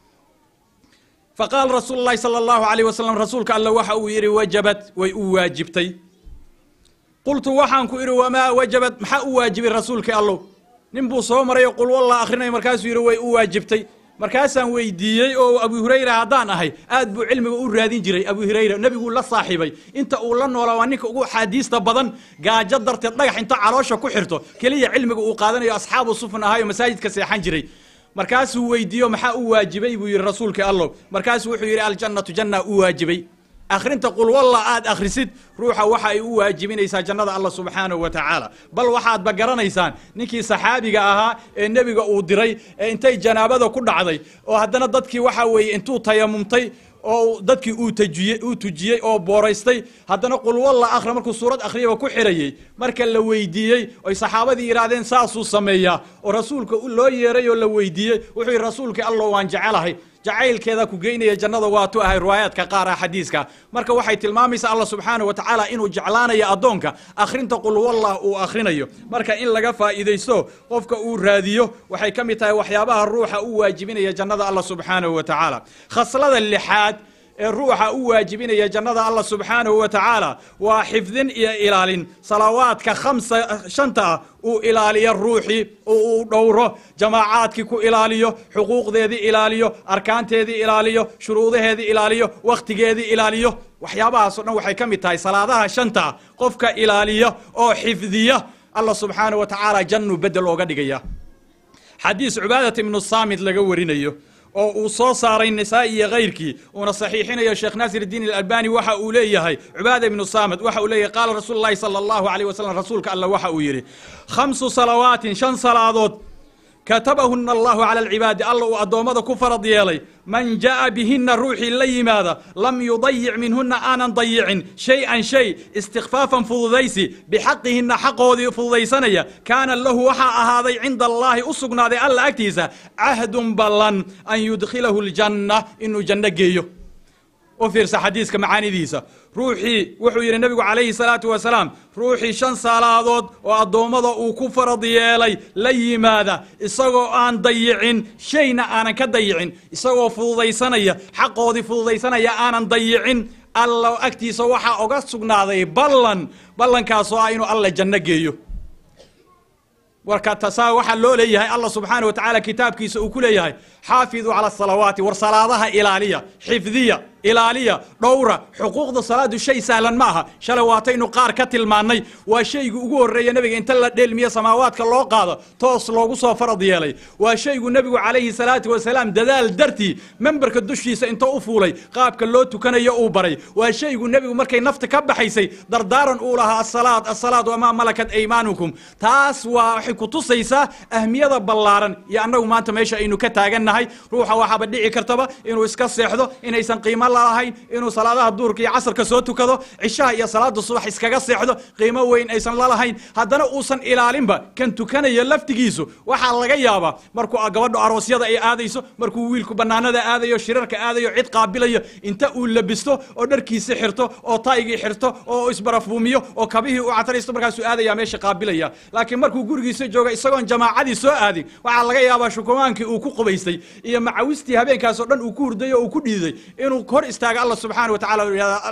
faqaala rasuulu llahi sala allahu alayh wasalam rasuulka alle waxa uu yidhi wajabat way u waajibtay qultu waxaan ku idhi wamaa wajabat maxaa u waajibay rasuulkii allow nin buu soo maray oo qul wallah akhrinaya markaasuu yidhi way u waajibtay markaasaan weydiiyey oo abu hurayra haddaan ahay aad buu cilmiga u raadin jiray abu hurayra nebiguu la saaxiibay inta uu la noolaa waa ninka ugu axaadiista badan gaajo darteed dhagax inta caloosha ku xirto keliya cilmiga uu qaadanayo asxaabu sufun ahaayo masaajidka seexan jiray markaasuu weydiiyo maxaa u waajibay buu yidhi rasuulkii allow markaasuu wuxuu yidhi aljannatu janna u waajibay akhrinta qul walla aad akhrisid ruuxa waxa ay u waajibinaysaa jannada allah subxaanahu wa tacaala bal waxaadba garanaysaan ninkii saxaabiga ahaa ee nebiga uu diray ee intay janaabada ku dhacday oo haddana dadkii waxa weeye intuu tayamumtay oo dadkii uu tajiyey uu tujiyey oo booraystay haddana qul walla akhri markuu suurad akhriyaba ku xirayey marka la weydiiyey oy saxaabadii yidhaahdeen saasuu sameeyaa oo rasuulka loo yeeray oo la weydiiyey wuxuu yidhi rasuulkii allow waan jecelahay jacaylkeeda ku geynaya jannada waatu ahay riwaayaadka qaar ah xadiiska marka waxay tilmaamaysaa allah subxaanahu wa tacaala inuu jeclaanayo addoonka akhrinta qul wallah uu akhrinayo marka in laga faa'iidaysto qofka uu raadiyo waxay ka mid tahay waxyaabaha ruuxa u waajibinaya jannada allah subxaanahu wa tacaala khaslada lixaad ee ruuxa u waajibinaya jannada allah subxaanahu wa tacaala waa xifdin iyo ilaalin salawaadka khamsa shanta ah uu ilaaliyo ruuxii oo uu dhowro jamaacaadkii ku ilaaliyo xuquuqdeedii ilaaliyo arkaanteedii ilaaliyo shuruudaheedii ilaaliyo wakhtigeedii ilaaliyaaliyo waxyaabahaasoo dhan waxay ka mid tahay salaadaha shanta ah qofka ilaaliya oo xifdiya allah subxaanahu wa tacaala jannu bedel ooga dhigaya xadiis cubaadat ibnu saamid laga warinayo oo uu soo saaray nisaa'i iyo kayrkii uuna saxiixinayo sheekh naasir iddiin alalbani waxa uu leeyahay cubaada ibnu saamad waxa uu leeyahay qaala rasuulu llahi sala allahu alayh wasalam rasuulka alla waxa uu yidhi khamsu salawaatin shan salaadood katabahuna allahu cala alcibaadi alla uu addoommada ku farad yeelay man ja'a bihinna ruuxii la yimaada lam yudayic minhuna aanan dayicin shay-an shay istikfaafan fududaysi bixaqihinna xaqoodii fududaysanaya kaana lahu waxaa ahaaday cinda allaahi u sugnaaday alla agtiisa cahdun ballan an yudkhilahu ljanna inuu janno geeyo u fiirsa xadiiska macaanidiisa ruuxii wuxuu yidhi nebigu calayhi salaatu wasalaam ruuxii shan salaadood oo addoommada uu ku farad yeelay la yimaada isagoo aan dayicin shayna aanan ka dayicin isagoo fududaysanaya xaqoodii fududaysanaya aanan dayicin alla agtiisa waxaa oga sugnaaday ballan ballankaasoo ah inuu alla janno geeyo warka tasaa waxaa loo leeyahay allah subxaana wa tacaala kitaabkiisa uu ku leeyahay xaafiduu cala asalawaati war salaadaha ilaaliya xifdiya ilaaliya dhowra xuquuqda salaadu shay sahlan ma aha shalay waataynu qaar ka tilmaannay waa shaygu ugu horreeya nebiga inta la dheelmiye samaawaadka loo qaado toos loogu soo farad yeelay waa shaygu nebigu calayhi salaatu wasalaam dadaal dartii memberka dushiisa inta u fuulay qaabka loo tukanayo uu baray waa shaygu nebigu markay nafta ka baxaysay dardaaran uu lahaa asalaad asalaad wamaa malakat aymaanukum taas waa waxay ku tusaysaa ahmiyada ballaaran iyo annagu maanta meesha aynu ka taagannahay ruuxa waxaaba dhici kartaba inuu iska seexdo inaysan qiimo lalahayn inuu salaadaha duurka iyo casarka soo tukado cishaha iyo salaada subax iskaga seexdo qiimo weyn aysan lalahayn haddana uusan ilaalinba kan tukanaya laftigiisu waxaa laga yaabaa markuu gabadho aroosyada ay aadayso markuu wiilku bannaanada aadayo shirarka aadayo cid qaabilayo inta uu labisto oo dharkiisi xirto oo taygii xirto oo isbarafuumiyo oo kabihii u cataraysto markaasuu aadaya meesha qaabilaya laakiin markuu gurigiisa jooga isagoon jamaacadii soo aadin waxaa laga yaabaa shukumaankii uu ku qubaystay iyo macawistii habeenkaas oo dhan uu ku hurday oo uu ku dhiiday inuu hor istaago allah subxaana wa tacala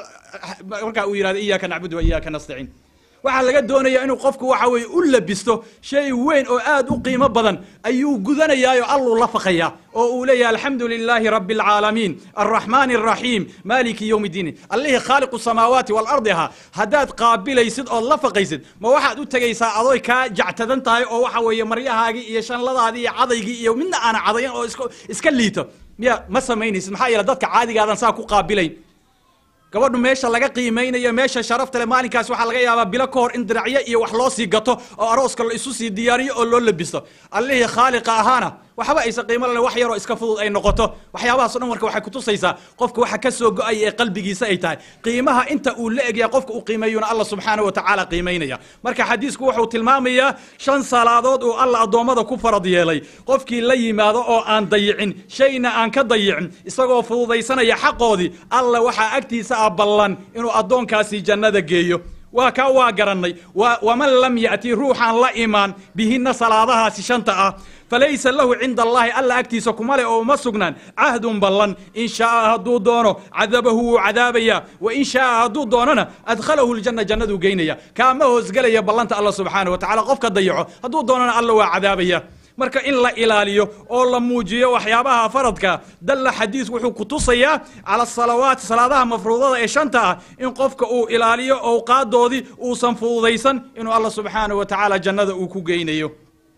markaa uu yihahdo iyaaka nacbudu wa iyaaka nastaciin waxaa laga doonaya inuu qofku waxa weye u labisto shay weyn oo aad u qiimo badan ayuu gudanayaayo alluu la faqayaa oo uu leeyahay alxamdu lilaahi rabi alcaalamiin alraxmaani alraxiim maaliki yowm iddiin allihii khaaliqu samaawaati waalardi ahaa haddaad qaabilaysid ood la faqaysid ma waxaad u tegaysaa adoy kaa jactadan tahay oo waxa weeye maryahaagii iyo shanladaadii iyo cadaygii iyo midna aana cadayan oo iska liito miya ma samaynaysid maxaa yeele dadka caadigaadan saa ku qaabilayn gabadhu meesha laga qiimaynayo meesha sharafta le maalinkaas waxaa laga yaabaa bilo ka hor in diracyo iyo wax loo sii gato oo arooska la isu sii diyaariyo oo loo labisto allihii khaaliqa ahaana waxba aysan qiimo lale wax yaroo iska fudud ay noqoto waxyaabahaas o dhan marka waxay kutusaysaa qofka waxa ka soo go-aya ee qalbigiisa ay tahay qiimaha inta uu la egyahay qofka uu qiimeeyuna allah subxaana wa tacaala qiimaynaya marka xadiisku wuxuu tilmaamayaa shan salaadood uu alla addoommada ku farad yeelay qofkii la yimaado oo aan dayicin shayna aan ka dayicin isagoo fududaysanaya xaqoodii alla waxaa agtiisa ah ballan inuu addoonkaasi jannada geeyo waa kaa waa garannay waman lam ya'ti ruuxaan la imaan bihinna salaadahaasi shanta ah falaysa lahu cinda allahi alla agtiisa kuma leh oo uma sugnaan cahdun ballan in shaaa hadduu doono cadabahu wuu cadaabayaa wa in shaaa hadduu doonona adkhalahu ljanna jannaduu geynaya kaama hoosgelaya ballanta alla subxaana wa tacala qofka dayaco hadduu doonona alla waa cadaabaya marka in la ilaaliyo oo la muujiyo waxyaabaha faradka dalla xadiis wuxuu ku tusayaa cala salawaat salaadaha mafruudada ee shanta ah in qofka uu ilaaliyo owqaadoodii uusan fududaysan inuu alla subxaana wa tacaala jannada uu ku geynayo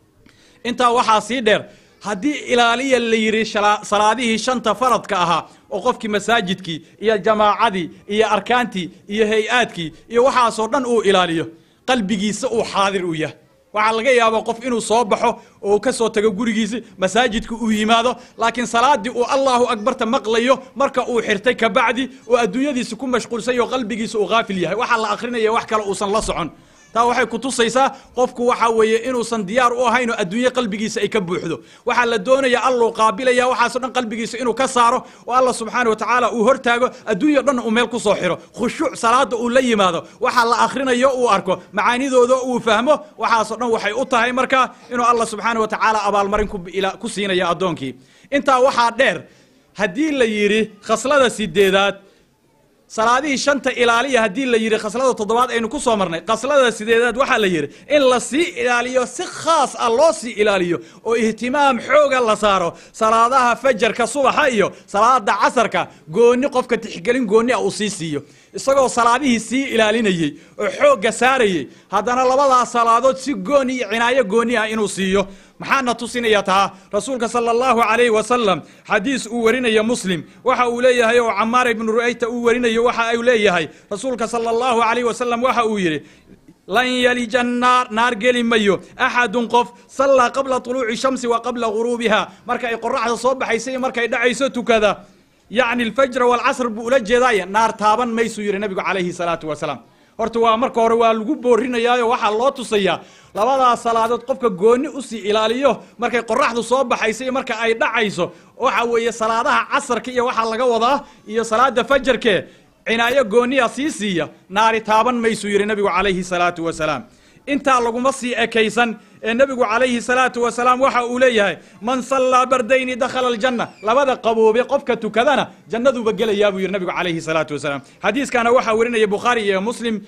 intaa waxaa sii dheer haddii ilaaliya la yidhi salaadihii shanta faradka ahaa oo qofkii masaajidkii iyo jamaacadii iyo arkaantii iyo hay-aadkii iyo waxaasoo dhan uu ilaaliyo qalbigiisa uu xaadir u yahay waxaa laga yaabaa qof inuu soo baxo oo uu ka soo tago gurigiisi masaajidka uu yimaado laakiin salaaddii uu allahu akbarta maqlayo marka uu xirtay kabacdi oo adduunyadiisa ku mashquulsany oo qalbigiisa uu haafil yahay waxaa la akrinaya wax kale uusan la socon taa waxay ku tusaysaa qofku waxa weeye inuusan diyaar u ahayn oo adduunye qalbigiisa ay ka buuxdo waxaa la doonaya alluu qaabilaya waxaasoo dhan qalbigiisa inuu ka saaro oo allah subxaana wa tacaala uu hortaago adduunya dhan uu meel ku soo xiro khushuuc salaada uu la yimaado waxaa la akhrinayo uu arko macaanidooda uu fahmo waxaasoo dhan waxay u tahay marka inuu allah subxaana wa tacaala abaalmarin ku siinaya addoonkii intaa waxaa dheer haddii la yidhi khaslada sideedaad salaadihii shanta ilaaliya haddii la yidhi khaslada toddobaad aynu ku soo marnay khaslada sideedaad waxaa la yidhi in la sii ilaaliyo si khaas ah loo sii ilaaliyo oo ihtimaam xooga la saaro salaadaha fajarka subaxa iyo salaada casarka goonni qofka tixgelin goonni ah uu sii siiyo isagoo salaadihii sii ilaalinayey oo xoogga saarayey haddana labadaas salaadood si gooni iyo cinaayo goonni ah inuu siiyo maxaana tusinaya taa rasuulka sala allahu calayhi wasalam xadiis uu warinayo muslim waxa uu leeyahay oo camaar ibnu ru'ayta uu warinayo waxa uu leeyahay rasuulka sala allahu calayhi wasalam waxa uu yidhi lan yalija naar naar geli mayo axadun qof sallaa qabla tuluuci shamsi wa qabla guruubiha marka ay qoraxda soo baxaysa iyo markay dhacayso tukada yacni alfajra waalcasr buu ula jeedaaye naar taaban maysuu yidhi nabigu calayhi salaatu wasalaam horta waa marka hore waa lagu boorinayaayo waxaa loo tusayaa labadaas salaadood qofka goonni usii ilaaliyo markay qoraxdu soo baxayso iyo marka ay dhacayso waxa weeye salaadaha casarka iyo waxaa laga wadaa iyo salaada fajarke cinaayo gooniya sii siiya naari taaban maysuu yidhi nabigu calayhi salaatu wasalaam intaa laguma sii ekaysan ee nebigu calayhi salaatu wasalaam waxa uu leeyahay man sallaa bardayni dakhala aljanna labada qaboobe qofka tukadana jannaduuba gelayaa buu yidhi nabigu calayhi salaatu wasalaam xadiiskana waxaa werinaya bukhaari iyo muslim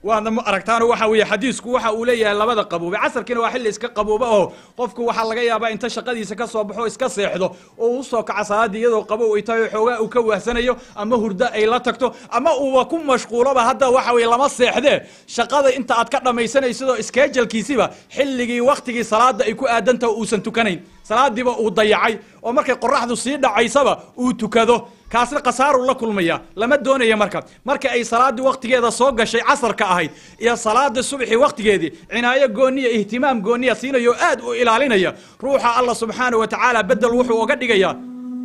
waadna ma aragtaano waxa weeye xadiisku waxa uu leeyahay labada qaboobe casarkiina waa xilli iska qabooba oo qofku waxaa laga yaabaa inta shaqadiisa ka soo baxo iska seexdo oo u soo kaca salaadii iyadoo qabow ay tahay oo xoogaa uu ka wahsanayo ama hurdo ay la tagto ama uuba ku mashquuloba hadda waxa weeye lama seexdee shaqada inta aad ka dhammaysanaysidoo iskeejalkiisiba xilligii waktigii salaada ay ku aadantaha uusan tukanayn salaadiiba uu dayacay oo markay qoraxdu sii dhacaysaba uu tukado kaasna khasaaruu la kulmaya lama doonaya marka marka ay salaaddii waktigeeda soo gashay casarka ahayd iyo salaada subxi waktigeedii cinaayo gooniya ihtimaam gooniya siinaya oo aad u ilaalinaya ruuxa allah subxaana wa tacaala bedel wuxuu oga dhigayaa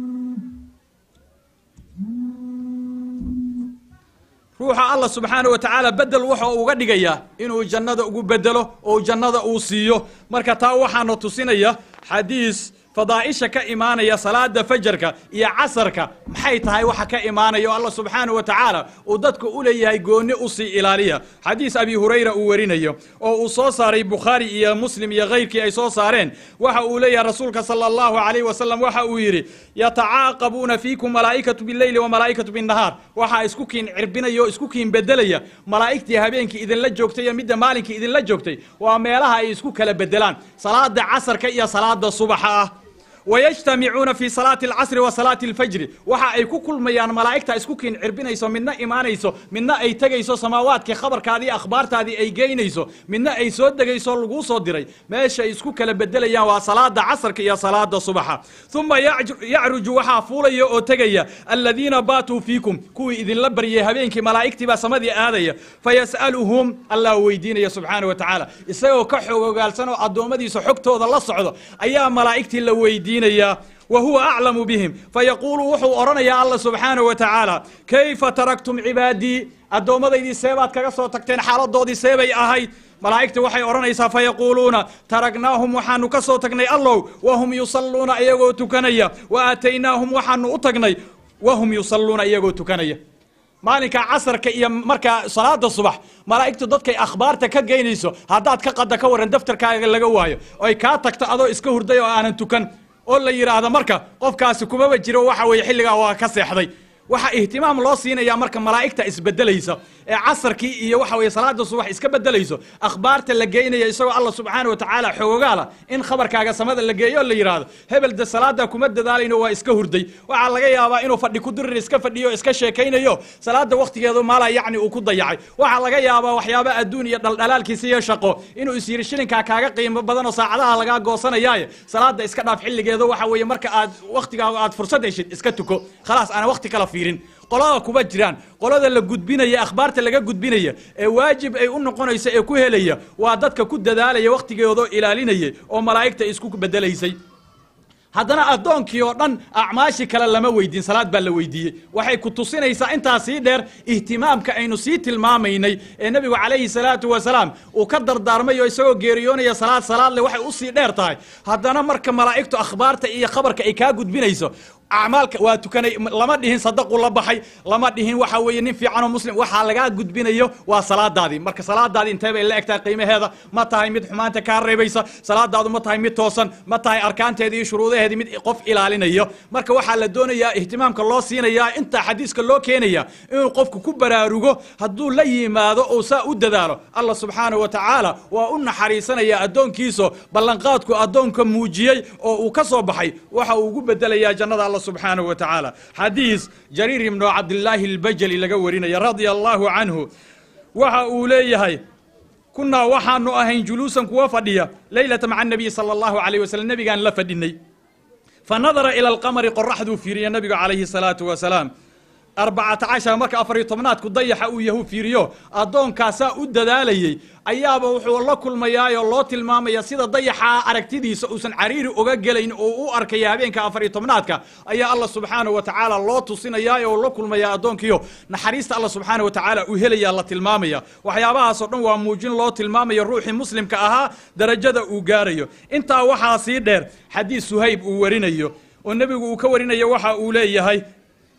ruuxa allah subxaana wa tacaala bedel waxa uga dhigayaa inuu jannada ugu bedelo oo jannada uu siiyo marka taa waxaana tusinaya xadiis fadaaisha ka imaanaya salaada fajarka iyo casarka maxay tahay waxa ka imaanaya o allah subxaana wa tacaala uu dadka u leeyahay gooni usii ilaaliya xadiis abi hurayra uu warinayo oo uu soo saaray bukhaari iyo muslim iyo kayrkii ay soo saareen waxa uu leeyahay rasuulka sala allahu alayh wasalam waxa uu yidhi yatacaaqabuuna fiikum malaa'ikatu bileyli wa malaa'ikatu binnahaar waxaa isku kiin cirbinaya oo isku kiin bedelaya malaa'igtii habeenkii idinla joogtay iyo midda maalinkii idinla joogtay waa meelaha ay isku kala bedelaan salaada casarka iyo salaada subaxa ah wayajtamicuuna fi salaati alcasri wa salaati alfajri waxa ay ku kulmayaan malaa'igta isku kiin cirbinayso midna imaanayso midna ay tegayso samaawaadkii khabarkaadii akhbaartaadii ay geynayso midna ay soo degayso laguu soo diray meesha ay isku kala bedelayaan waa salaada casarka iyo salaada subaxa uma yacruju waxaa fuulaya oo tegaya aladiina baatuu fiikum kuwii idinla baryay habeenkii malaa'igtii baa samadii aadaya fayas'aluhum allah weydiinaya subxaana wa tacaala isagoo ka xogogaalsan oo addoommadiisa xogtooda la socdo ayaa malaa'igtii la weydiinaya wa huwa aclamu bihim fayaquulu wuxuu odhanayaa allah subxaana wa tacaala kayfa taraktum cibaadii addoomadaydii seebaad kaga soo tagteen xaaladoodii seebay ahayd malaa'igta waxay odhanaysaa fayaquuluuna taragnaahum waxaanu ka soo tagnay allow wahum yusalluuna iyagoo tukanaya wa aataynaahum waxaanu u tagnay wahum yusalluuna iyagoo tukanaya maalinka casarka iyo markaa salaada subax malaa'igtu dadkay akhbaarta ka geynayso haddaad ka qada ka waran daftarkaaga laga waayo oy kaa tagto adoo iska hurday oo aanan tukan oo la yidhaahdo marka qofkaasi kumaba jiro waxa weeye xilligaa waa ka seexday waxaa ihtimaam loo siinaya marka malaa'igta isbedelaysa ee casarkii iyo waxa weye salaada subax iska bedelayso akhbaarta la geynaya isagoo allah subxaana wa tacaala xoogaala in khabarkaaga samada la geeyo oo la yidhaahdo hebel de salaada kuma dadaalayno waa iska hurday waxaa laga yaabaa inuu fadhi ku dirir iska fadhiyo iska sheekaynayo salaada waktigeedu maala yacni uu ku dayacay waxaa laga yaabaa waxyaaba adduun iyo dhaldhalaalkiisa iyo shaqo inuu is yidhi shilinkaa kaaga qiimo badan oo saacadaha lagaa goosanayaaye salaada iska dhaaf xilligeeda waxa weeye marka aad waktigaaga aad fursad heshid iska tuko khalaas ana wakti kala fiirin qolada kuma jiraan qolada la gudbinaya akhbaarta laga gudbinaya ee waajib ay u noqonaysa ee ku helaya waa dadka ku dadaalaya wakhtigeedoo ilaalinaya oo malaa'igta isku bedelaysay haddana addoonkii oo dhan acmaashii kale lama weydiin salaad baa la weydiiyey waxay ku tusinaysaa intaa sii dheer ihtimaamka aynu sii tilmaamaynay ee nebigu calayhi salaatu wasalaam uu ka dardaarmay oo isagoo geeriyoonaya salaad salaad leh waxay usii dheer tahay haddana marka malaa'igtu akhbaarta iyo khabarka ay kaa gudbinayso acmaalka waa tukanay lama dhihin sadaqu la baxay lama dhihin waxa weeye nin fiican oo muslim waxaa lagaa gudbinayo waa salaadaadii marka salaadaadii intee bay la egtahay qiimaheeda ma tahay mid xumaanta kaa reebaysa salaadaadu ma tahay mid toosan ma tahay arkaanteeda iyo shuruudaheedii mid qof ilaalinayo marka waxaa la doonayaa ihtimaamka loo siinayaa intaa xadiiska loo keenaya inuu qofku ku baraarugo hadduu la yimaado oo saa u dadaalo allah subxaana wa tacaala waa u naxariisanaya addoonkiiso ballanqaadku addoonka muujiyey oo uu ka soo baxay waxa uu ugu bedelayaa jannada allah subxaanaه wa tacaala xadiis jariir ibnu cabdillaahi اlbajali laga warinaya radia allahu canhu waxa uu leeyahay kunaa waxaanu ahayn juluusan kuwa fadhiya leylata maca الnabiy salى اllahu alayh waslm nebigaan la fadhinay fanadara ilى اlqamari qoraxduu fiiriya nebigu calayhi الsalaaةu wasalaam arbacata cashar marka afariyo tobnaadku dayaxa uu yahu fiiriyo addoonkaasaa u dadaalayey ayaaba wuxuu la kulmayaayoo loo tilmaamaya sida dayaxa aragtidiisa uusan cariiri oga gelayn oo u arkaya habeenka afariyo tobnaadka ayaa allah subxaanahu wa tacaala loo tusinayaa oo la kulmaya addoonkiyo naxariista allah subxaana wa tacaala uu helaya la tilmaamaya waxyaabahaasoo dhan waa muujin loo tilmaamayo ruuxii muslimka ahaa darajada uu gaarayo intaa waxaa sii dheer xadiis suhayb uu warinayo oo nebigu uu ka warinayo waxa uu leeyahay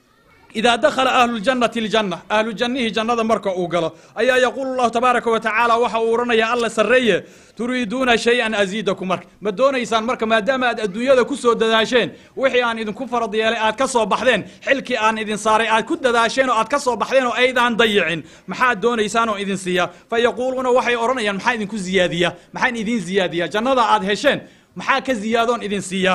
idaa dakhala ahlu ljannati aljanna ahlu jannihii jannada marka uu galo ayaa yaquulu llahu tabaaraka wa tacaala waxa uu odhanaya alla sarreeye turiiduuna shay-an asiidakum marka ma doonaysaan marka maadaama aad adduunyada ku soo dadaasheen wixii aan idinku farad yeelay aad ka soo baxdeen xilkii aan idin saaray aad ku dadaasheen oo aad ka soo baxdeen oo aydaan dayicin maxaad doonaysaan oo idin siiya fa yaquuluuna waxay odhanayaan maxaa idinku ziyaadiya maxaan idin ziyaadiya jannada aad hesheen maxaa ka ziyaadoon idin siiya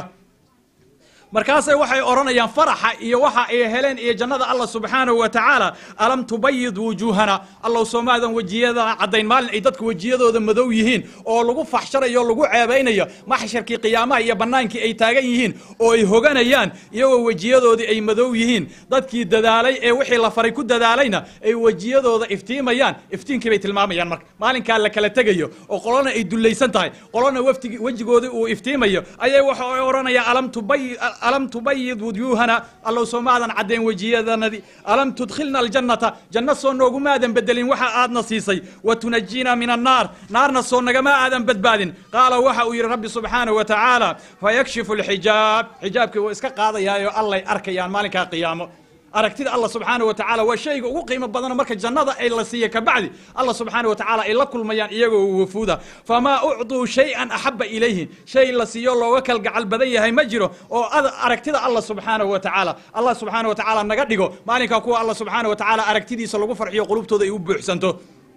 markaasay waxay odhanayaan faraxa iyo waxa ay heleen iyo jannada allah subxaanahu wa tacaala alam tubayid wujuuhana allow soomaadan wejiyada caddayn maalin ay dadku wejiyadooda madow yihiin oo lagu faxsharayo o lagu ceebaynayo maxsharkii qiyaamaha iyo bannaankii ay taagan yihiin oo ay hoganayaan iyagoo wejiyadoodii ay madow yihiin dadkii dadaalay ee wixii la faray ku dadaalayna ay wejiyadooda iftiimayaan iftiinkii bay tilmaamayaan marka maalinkaa la kala tegayo oo qolona ay dullaysan tahay qolona waftigii wejigoodii uu iftiimayo ayay waxa ay odhanayaan alam tubayi alam tubayid wujuuhana allow soo maadan caddayn wejiyadanadii alam tudkhilna aljannata janno soo noogumaadan bedelin waxa aadna siisay wa tunajiina min annaar naarna soo nagama aadan badbaadin qaala waxa uu yidhi rabbi subxaanahu wa tacaala fayakshifu alxijaab xijaabkii wuu iska qaadayaayo allay arkayaan maalinkaa qiyaamo aragtida allah subxaanaه wa tacaala waa shayga ugu qiimo badano marka jannada ay la siiya kabacdi allah subxaanaه wa tacaala ay la kulmayaan iyagoo wafuuda famaa ucطuu shayئan axaba ilayhi shay la siiyo looga kalgacal badan yahay ma jiro oo aragtida allah subxaanaه wa tacaala allah subxaanaه wa tacaala naga dhigo maalinkaa kuwa allah subxaanaه wa tacaala aragtidiisa lagu farxiyo qulubtooda ay u buuxsanto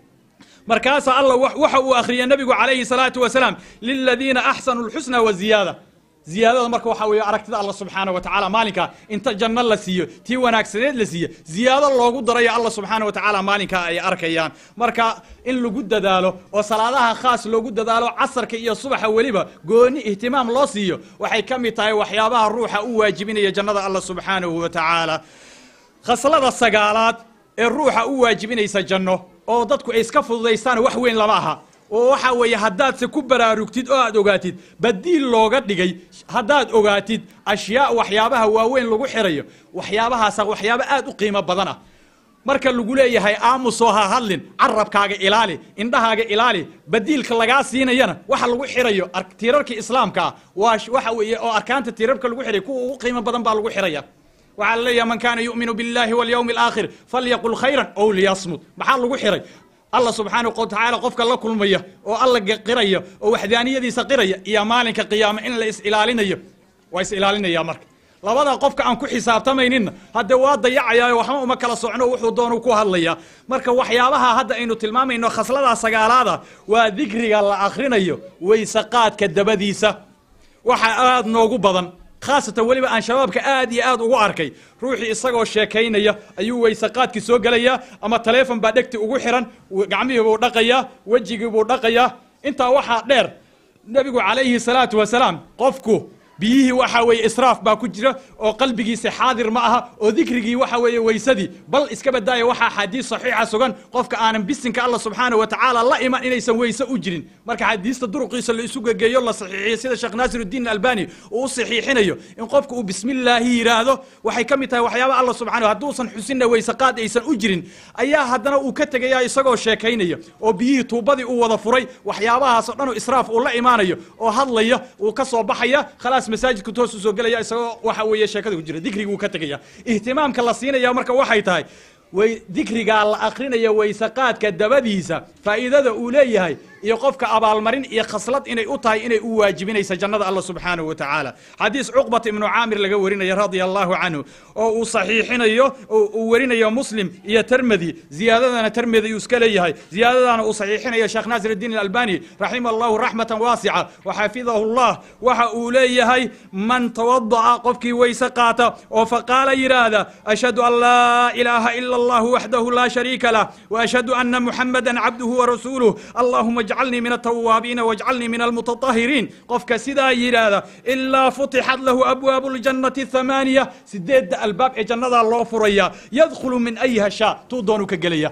markaasaa allah waxa uu akhriyay nebigu calayhi الsalaaةu wasalaam liladiina axsanuu اlxusna waziyaada ziyaadada marka waxaa weeye aragtida allah subxaana wa tacaala maalinkaa inta janno la siiyo tii wanaagsaneed la siiyo ziyaado loogu darayo allah subxaana wa tacaala maalinkaa ay arkayaan marka in lagu dadaalo oo salaadaha khaas loogu dadaalo casarka iyo subaxa weliba gooni ihtimaam loo siiyo waxay ka mid tahay waxyaabaha ruuxa u waajibinaya jannada allah subxaanahu wa tacaala khaslada sagaalaad ee ruuxa u waajibinaysa janno oo dadku ay iska fududaystaan wax weyn lama aha oo waxa weeye haddaadse ku baraarugtid oo aad ogaatid badiil looga dhigay haddaad ogaatid ashyaa waxyaabaha waaweyn lagu xirayo waxyaabahaasa waxyaabo aad u qiimo badan ah marka lagu leeyahay aamusoo ha hadlin carabkaaga ilaali indhahaaga ilaali badiilka lagaa siinayana waxa lagu xirayo tiirarka islaamka ah waa waxa weeye oo arkaanta tiirarka lagu xiray kuwa ugu qiimo badan baa lagu xiraya waxaa la leeyahay man kaana yu'minu biاllahi walyawmi alaakhir falyaqul khayran ow liyasmut maxaa lagu xiray allah subxaanahu wa tacaala qofka la kulmaya oo alla qiraya oo waxdaaniyadiisa qiraya iyo maalinka qiyaame in la is ilaalinayo waa is ilaalinaya marka labada qofka aan ku xisaabtamayninna hadde waa dayacayaayo waxba uma kala socno wuxuu doonu ku hadlaya marka waxyaabaha hadda aynu tilmaamayno khasladaa sagaalaada waa dikriga la akhrinayo weyse qaadka dabadiisa waxa aad noogu badan khaasatan weliba aan shabaabka aad iyo aad ugu arkay ruuxii isagoo sheekaynaya ayuu weyse qaadkii soo gelayaa ama taleefon baa dhegti ugu xiran gacmihii buu dhaqayaa wejigii buu dhaqayaa intaa waxaa dheer nebigu calayhi salaatu wasalaam qofku biyihii waxa weeye israaf baa ku jira oo qalbigiisa xaadir ma aha oo dikrigii waxa weeye weysadii bal iska badaaya waxaa axaadiis saxiixa sugan qofka aanan bisinka allah subxaanahu wa tacaala la iman inaysan weyse u jirin marka xadiista duruqiisa la isu gegeeyo la saxiixiyo sida sheekh naasirudiin albani uu u saxiixinayo in qofka uu bismillaahi yidhaahdo waxay ka mid tahay waxyaaba allah subxanahu hadduusan xusinna weyse qaad aysan u jirin ayaa haddana uu ka tegaya isagoo sheekaynaya oo biyihii tuubadii uu wada furay waxyaabahaas oo dhan oo israaf uu la imaanayo oo hadlaya uu ka soo baxaya khalaas masaajidku toos u soo gelaya isagoo waxa weeye sheekada ku jira dikriguu ka tegaya ihtimaamka la siinaya marka waxay tahay way dikrigaa la akrinaya weyse qaadka dabadiisa faa'iidada uu leeyahay iyo qofka abaalmarin iyo khaslad inay u tahay inay u waajibinaysa jannada allah subxaanahu wa tacaala xadiis cuqbat ibnu caamir laga warinaya radia allahu canhu oo uu saxiixinayo uu warinayo muslim iyo termedi ziyaadadana termedi uu iska leeyahay ziyaadadana uu saxiixinayo sheekh naasir الdiin albani raximah allahu raxmatan waasica waxafidahu llah waxa uu leeyahay man tawada'a qofkii weyse qaata oo faqaala yidhaahda ashhadu an laa ilaaha ila allah waxdahu laa shariika lah وashhadu ana muxamada cabduhu warasuuluh allahuma اjcalnii min الtawaabiina wاjcalnii min almutatahiriin qofka sidaa yidhaahda ilaa futixat lahu abwaabu اljannati الthamaaniya sideedda albaab ee jannadaa loo furaya yadkhulu min ayha shaa tuu doonu ka gelaya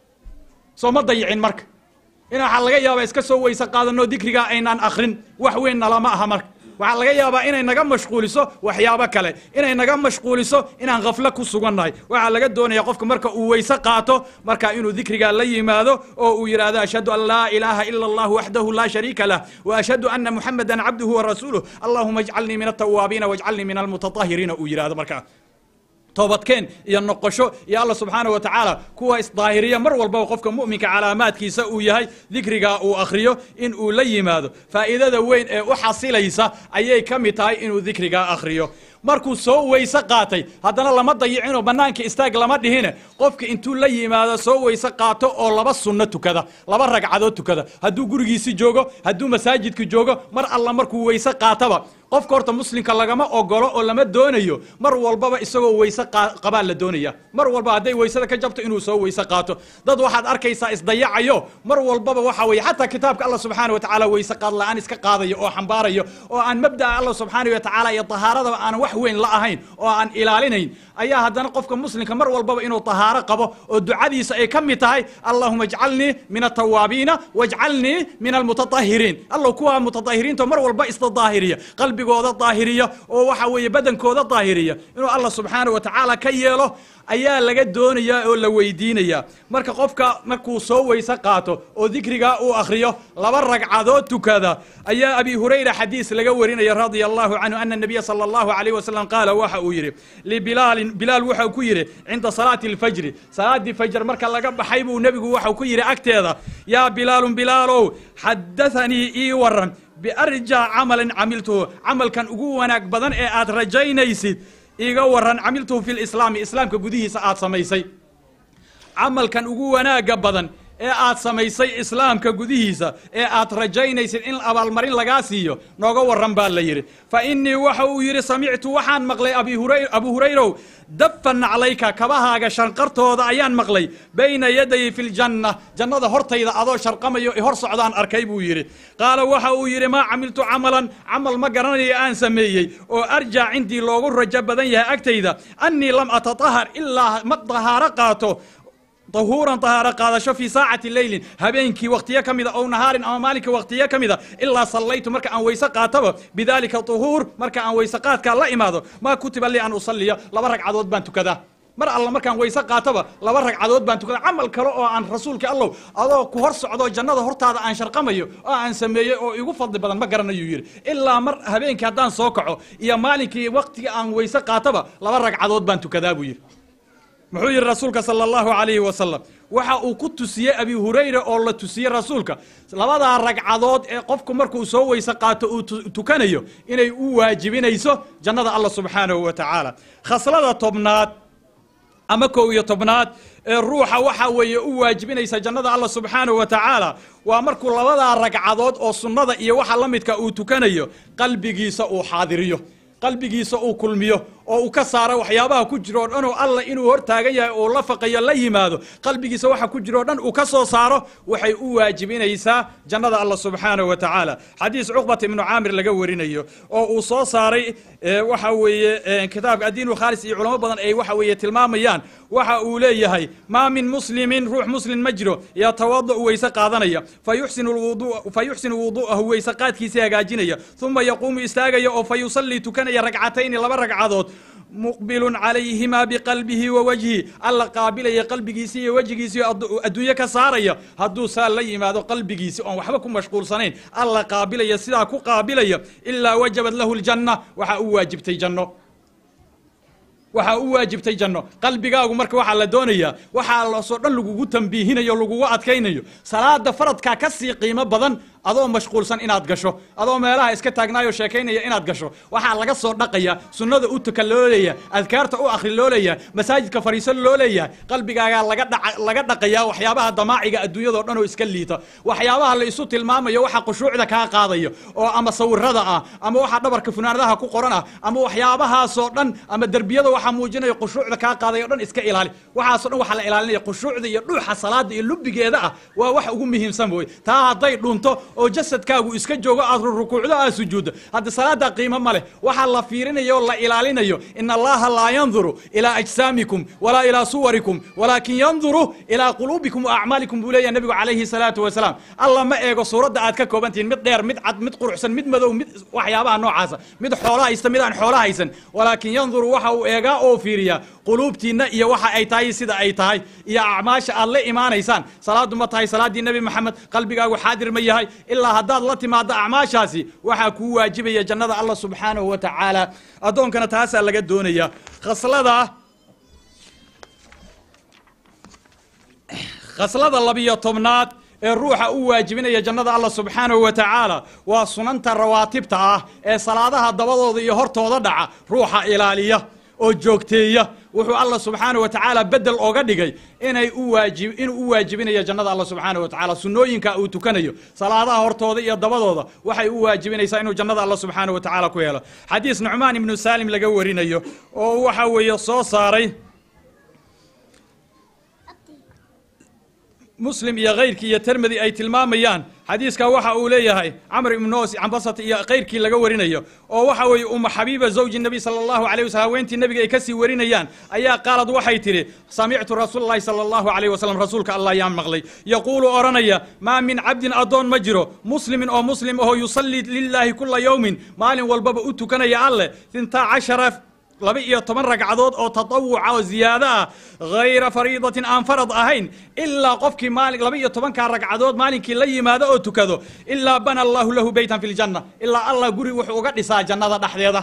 soo ma dayicin marka in waxaa laga yaabaa iska soo weyse qaadano dikrigaa aynaan akrin wax weynna lama aha marka waxaa laga yaabaa inay naga mashquuliso waxyaabo kale inay naga mashquuliso inaan khaflo ku sugannahay waxaa laga doonaya qofka marka uu weyse qaato marka inuu dikrigaa la yimaado oo uu yidhaahdo ashhadu an laa ilaaha ila allah waxdahu laa shariika lah waashhadu ana muxamada cabduhu warasuuluh allahuma ijcalnii min altawaabiina wajcalnii min almutatahiriina uu yidhahdo markaa toobadkeen iyo noqosho iyo alla subxaana wa tacaala kuwa isdaahiriya mar walbaba qofka mu'minka calaamaadkiisa uu yahay dikrigaa uu akhriyo in uu la yimaado faa'iidada weyn ee u xasilaysa ayay ka mid tahay inuu dikrigaa akhriyo markuu soo weyse qaatay haddana lama dayicinoo bannaanka istaag lama dhihine qofka intuu la yimaado soo weyse qaato oo laba sunno tukada laba ragcadood tukada hadduu gurigiisi joogo hadduu masaajidka joogo mar alla markuu weyse qaataba qofka horta muslimka lagama ogolo oo lama doonayo mar walbaba isagoo weyse qabaa la doonaya mar walba hadday weysada ka jabto inuu soo weyse qaato dad waxaad arkaysaa isdayacayo mar walbaba waxa weye xataa kitaabka alla subxaana wa tacaala weyse qaad la-aan iska qaadayo oo xambaarayo oo aan mabda'a alla subxaana wa tacaala iyo tahaaradaba aan wax weyn la ahayn oo aan ilaalinayn ayaa haddana qofka muslimka mar walbaba inuu tahaaro qabo oo ducadiisa ay ka mid tahay allahuma ajcalnii min atawaabiina wajcalnii min almutatahiriin allow kuwa mutatahiriinta mar walba isdaahiriya qalbigooda daahiriya oo waxa weeye badankooda daahiriya inuu allah subxaana wa tacaala ka yeelo ayaa laga doonayaa oo la weydiinayaa marka qofka markuu soo weyse qaato oo dikrigaa uu akhriyo laba ragcadood tukada ayaa abi hurayra xadiis laga warinaya radia allahu canhu ana nabiya sala allahu alayh wasalam qaala waxa uu yidhi libilaalin bilaal wuxuu ku yidhi cinda salaati alfajri salaaddii fajr marka laga baxay buu nebigu waxau ku yidhi agteeda yaa bilaalun bilaalow xadathanii ii waran biarjaa camalin camiltuhu camalkan ugu wanaag badan ee aad rajaynaysid iga waran camiltuhu fi lislaami islaamka gudihiisa aad samaysay camalkan ugu wanaagga badan ee aad samaysay islaamka gudihiisa ee aad rajaynaysid in abaalmarin lagaa siiyo nooga waran baa la yidhi fa innii waxa uu yidhi samictu waxaan maqlay abu hurayrow dafan naclayka kabahaaga shanqartooda ayaan maqlay bayna yaday fi ljanna jannada hortayda adoo sharqamayo hor socdaan arkay buu yidhi qaala waxa uu yidhi maa camiltu camalan camal ma garanayo aan sameeyey oo arjaa cindii loogu rajo badan yahay agtayda annii lam atatahar ilaa ma dahaaro qaato طahuuran طahaaro qaadasho fii saacati leylin habeenkii waktiyo ka mida ow nahaarin ama maalinka waktiyo ka mida ilaa sallaytu marka aan weyse qaataba bidaalika طuhuur marka aan weyse qaadkaa la imaado maa kutiba lii an usaliya laba ragcadood baan tukadaa mar alla markaan weyse qaataba laba ragcadood baan tukada camal kale oo aan rasuulka allow adoo ku hor socdo jannada hortaada aan sharqamayo oo aan sameeyey oo igu fadli badan ma garanayuu yidhi ilaa mar habeenkii haddaan soo kaco iyo maalinkii waktiga aan weyse qaataba laba ragcadood baan tukadaa buu yidhi muxuu yidhi rasuulka sala allahu calayhi wasalam waxa uu ku tusiyey abi hurayra oo la tusiyey rasuulka labadaa ragcadood ee qofku markuu soo weyse qaato uu tukanayo inay u waajibinayso jannada allah subxaanahu wa tacaala khaslada tobnaad ama kow iyo tobnaad ee ruuxa waxa weeye u waajibinaysa jannada allah subxaanahu wa tacaala waa markuu labadaa ragcadood oo sunnada iyo waxa la midka uu tukanayo qalbigiisa uu xaadiriyo qalbigiisa uu kulmiyo oo uu ka saaro waxyaabaha ku jiro o dhan oo alla inuu hor taagan yahay oo la faqayo la yimaado qalbigiisa waxa ku jiro o dhan uu ka soo saaro waxay u waajibinaysaa jannada allah subxaanahu wa tacaala xadiis cuqbat ibnu caamir laga warinayo oo uu soo saaray waxa weeye kitaabka addiin khaalis iyo culamo badan ay waxa weeye tilmaamayaan waxa uu leeyahay maa min muslimin ruux muslim ma jiro yatawada weyse qaadanaya fa yuxsinu wudu'ahu weyse qaadkiisa hagaajinaya uma yaquumu istaagaya oo fa yusallii tukanaya ragcatayni laba ragcadood muqbilun calayhimaa biqalbihi wa wajhi alla qaabilaya qalbigiisi iyo wejigiisi adduunye ka saaraya hadduu saa la yimaado qalbigiisi oon waxba ku mashquulsanayn alla qaabilaya sidaa ku qaabilaya ilaa wajabad lahu ljanna waxaa u waajibtay janno waxaa u waajibtay janno qalbigaagu marka waxaa la doonayaa waxaa loosoo dhan lagugu tambiihinayo lagugu adkaynayo salaada faradkaa ka sii qiimo badan adoo mashquulsan inaad gasho adoo meelaha iska taagnaayo sheekaynaya inaad gasho waxaa laga soo dhaqaya sunnada u tuka loo leeyahay adkaarta u akhri loo leeyahay masaajidka fariiso loo leeyahay qalbigaagaa laga dha laga dhaqayaa waxyaabaha damaaciga adduunyadao dhan oo iska liita waxyaabaha la isu tilmaamayo waxa khushuucda kaa qaadayo oo ama sawirada ah ama waxa dhabarka funaanadaha ku qoran ah ama waxyaabahaasoo dhan ama derbiyada waxaa muujinaya khushuucda kaa qaadayo o dhan iska ilaali waxaasoo dhan waxaa la ilaalinaya khushuucda iyo dhuuxa salaada iyo lubigeeda ah waa wax ugu muhiimsan wey taa hadday dhunto oo jasadkaagu iska joogo aad rukuucdo aad sujuuddo hadda salaada qiimo ma leh waxaa la fiirinayo o la ilaalinayo in allaha laa yanduru ilaa ajsaamikum walaa ilaa suwarikum walaakin yanduru ilaa quluubikum wa acmaalikum buu leeyahay nabigu calayhi salaatu wasalaam alla ma eego suuradda aad ka kooban tihiin mid dheer mid cad mid quruxsan mid madow mid waxyaabaha noocaasa mid xoolo haysta mid aan xoolo haysan walaakin yanduru waxa uu eegaa oo fiiriyaa quluubtiinna iyo waxa ay tahay sida ay tahay iyo acmaasha aad la imaanaysaan salaadu ma tahay salaaddii nebi maxamed qalbigaagu xaadir ma yahay ilaa haddaad la timaado acmaashaasi waxaa kuu waajibaya jannada allah subxaanahu wa tacaala addoonkana taasaa laga doonaya khaslada khaslada labiyo tobnaad ee ruuxa u waajibinaya jannada allah subxaanahu wa tacaala waa sunanta rawaatibta ah ee salaadaha dabadooda iyo hortooda dhaca ruuxa ilaaliya oo joogteeya wuxuu allah subxaanahu wa tacaala bedel oga dhigay inay u waajib inuu u waajibinayo jannada allah subxaanahu wa tacaala sunnooyinka uu tukanayo salaadaha hortooda iyo dabadooda waxay u waajibinaysaa inuu jannada allah subxaanahu wa tacaala ku helo xadiis nucmaan ibnu saalim laga warinayo oo waxa weeye soo saaray muslim iyo kayrkii iyo termedi ay tilmaamayaan xadiiska waxa uu leeyahay camr ibnu nos cambasat iyo kayrkii laga warinayo oo waxa weeye uma xabiiba zawji nabi sala allahu alayh wasalam haweentii nabiga ay kasii warinayaan ayaa qaalad waxay tidhi samictu rasuula llahi sala allahu alayh wasalam rasuulka allah ayaan maqlay yaquulu odhanaya maa min cabdin addoon ma jiro muslimin oo muslim ahoo yusallii lilaahi kula yowmin maalin walbaba u tukanaya alleh intaa cashara laba iyo toban ragcadood oo tatawuca oo ziyaado ah hayra fariidatin aan farad ahayn ilaa qofkii maali laba iyo tobankaa ragcadood maalinkii la yimaado oo tukado ilaa bana allahu lahu beytan fi ljanna ilaa allah guri wuxuu uga dhisaa jannada dhexdeeda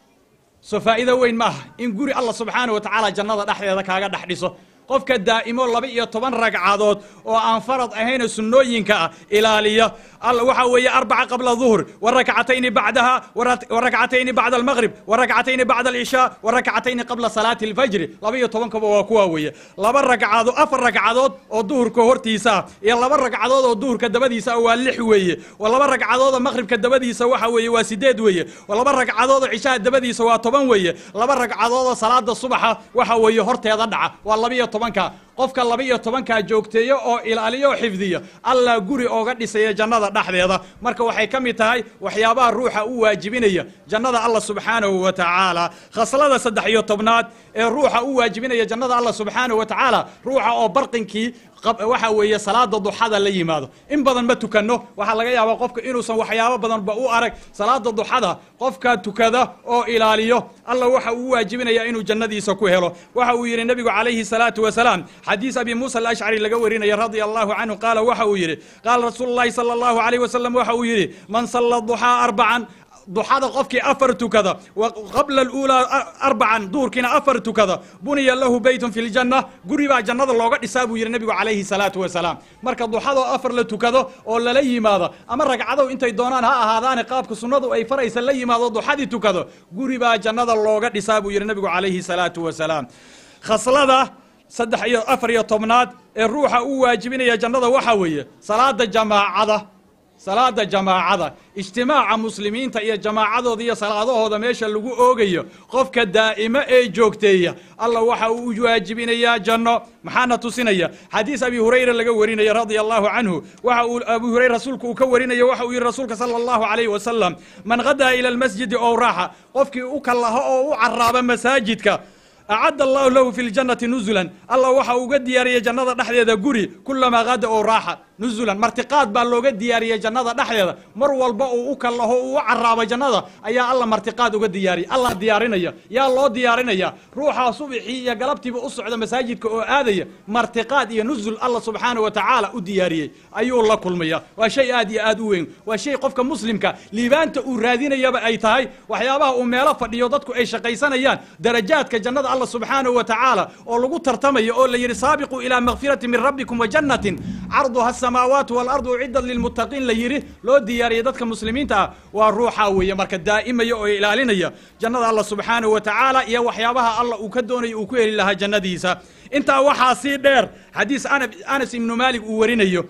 soo faa'iido weyn ma aha in guri allah subxaanah wa tacaala jannada dhexdeeda kaaga dhex dhiso qofka daa'imo laba iyo toban ragcadood oo aan farad ahaynoo sunnooyinka ah ilaaliya waxa weeye arbaca qabla duhr warakcatayni bacdaha warakcatayni bacda almaqrib warakcatayni bacda alcishaa warakcatayni qabla salaati alfajri laba iyo tobankaba waa kuwa weeye laba ragcadood afar ragcadood oo duhurka hortiisa ah iyo laba ragcadood oo duhurka dabadiisa ah waa lix weeye laba ragcadood oo maqribka dabadiisa waxa weeye waa sideed weeye laba ragcadood oo cishaha dabadiisa waa toban weeye laba ragcadood oo salaada subaxa waxa weeye horteeda dhaca waa laba iyo tobanka qofka laba iyo tobankaa joogteeyo oo ilaaliyo oo xifdiya allah guri ooga dhisaya jannada dhexdeeda marka waxay ka mid tahay waxyaabaha ruuxa u waajibinaya jannada allah subxaanahu wa tacaala khaslada saddex iyo tobnaad ee ruuxa u waajibinaya jannada allah subxaanahu wa tacaala ruuxa oo barqinkii waxa weeye salaada duxada la yimaado in badan ma tukanno waxaa laga yaabaa qofka inuusan waxyaabo badanba u arag salaada duxada qofka tukada oo ilaaliyo allah waxa uu waajibinaya inuu jannadiisa ku helo waxa uu yidhi nebigu calayhi salaatu wasalaam xadiis abi muusa alashcari laga warinaya radia allahu canhu qaala waxa uu yidhi qaala rasuulu llahi sala allahu alayh wasalam waxa uu yidhi man salla duxaa arbacan duxada qofkii afar tukada qabla aluulaa arbacan duurkiina afar tukada buniya lahu beytun fi ljanna guri baa jannada looga dhisaa buu yidhi nebigu calayhi salaatu wasalaam marka duxadoo afar la tukado oo lala yimaado ama ragcadow intay doonaan ha ahaadaane qaabka sunnadu ay faraysa la yimaado duxadii tukado guri baa jannada looga dhisaa buu yidhi nebigu calayhi salaatu wasalaam khaslada saddex iyo afar iyo tobnaad ee ruuxa u waajibinaya jannada waxa weeye salaada jamaacada salaada jamaacada ijtimaaca muslimiinta iyo jamaacadooda iyo salaadahooda meesha lagu oogayo qofka daa'imo ee joogteeya allah waxa uu u waajibinayaa janno maxaana tusinaya xadiis abi hurayra laga warinaya radia allahu canhu waxa uu abu hurayra rasuulku uu ka warinayo waxa uu yihi rasuulka sala allahu calayhi wasalam man qadaa ila almasjidi ow raaxa qofkii u kallaho oo u caraaba masaajidka acadda allahu lahu fi ljannati nuzulan allah waxa uga diyaariyey jannada dhexdeeda guri kulamaa qada oo raaxa nuzulan martiqaad baa looga diyaariyey jannada dhexdeeda mar walba uu u kallaho uu u caraabo jannada ayaa alla martiqaad uga diyaariyay allah diyaarinaya yaa loo diyaarinaya ruuxaa subixii iyo galabtiiba u socda masaajidka oo aadaya martiqaad iyo nuzul allah subxaanahu wa tacaala u diyaariyey ayuu la kulmaya waa shay aad iyo aad u weyn waa shay qofka muslimka liibaanta uu raadinayaba ay tahay waxyaabaha uu meelo fadhiyo dadku ay shaqaysanayaan darajaadka jannada allah subxaanahu wa tacaala oo lagu tartamayo oo la yidhi saabiquu ilaa makfirati min rabbikum wa jannatin carduha asamaawaatu waalardu uciddat lilmuttaqiin la yidhi loo diyaariyay dadka muslimiinta ah waa ruuxaa weeye marka daa'imaya oo ilaalinaya jannada allah subxaanahu wa tacaala iyo waxyaabaha allah uu ka doonayo uu ku heli lahaa jannadiisa intaa waxaa sii dheer xadiis anas ibnu maalik uu warinayo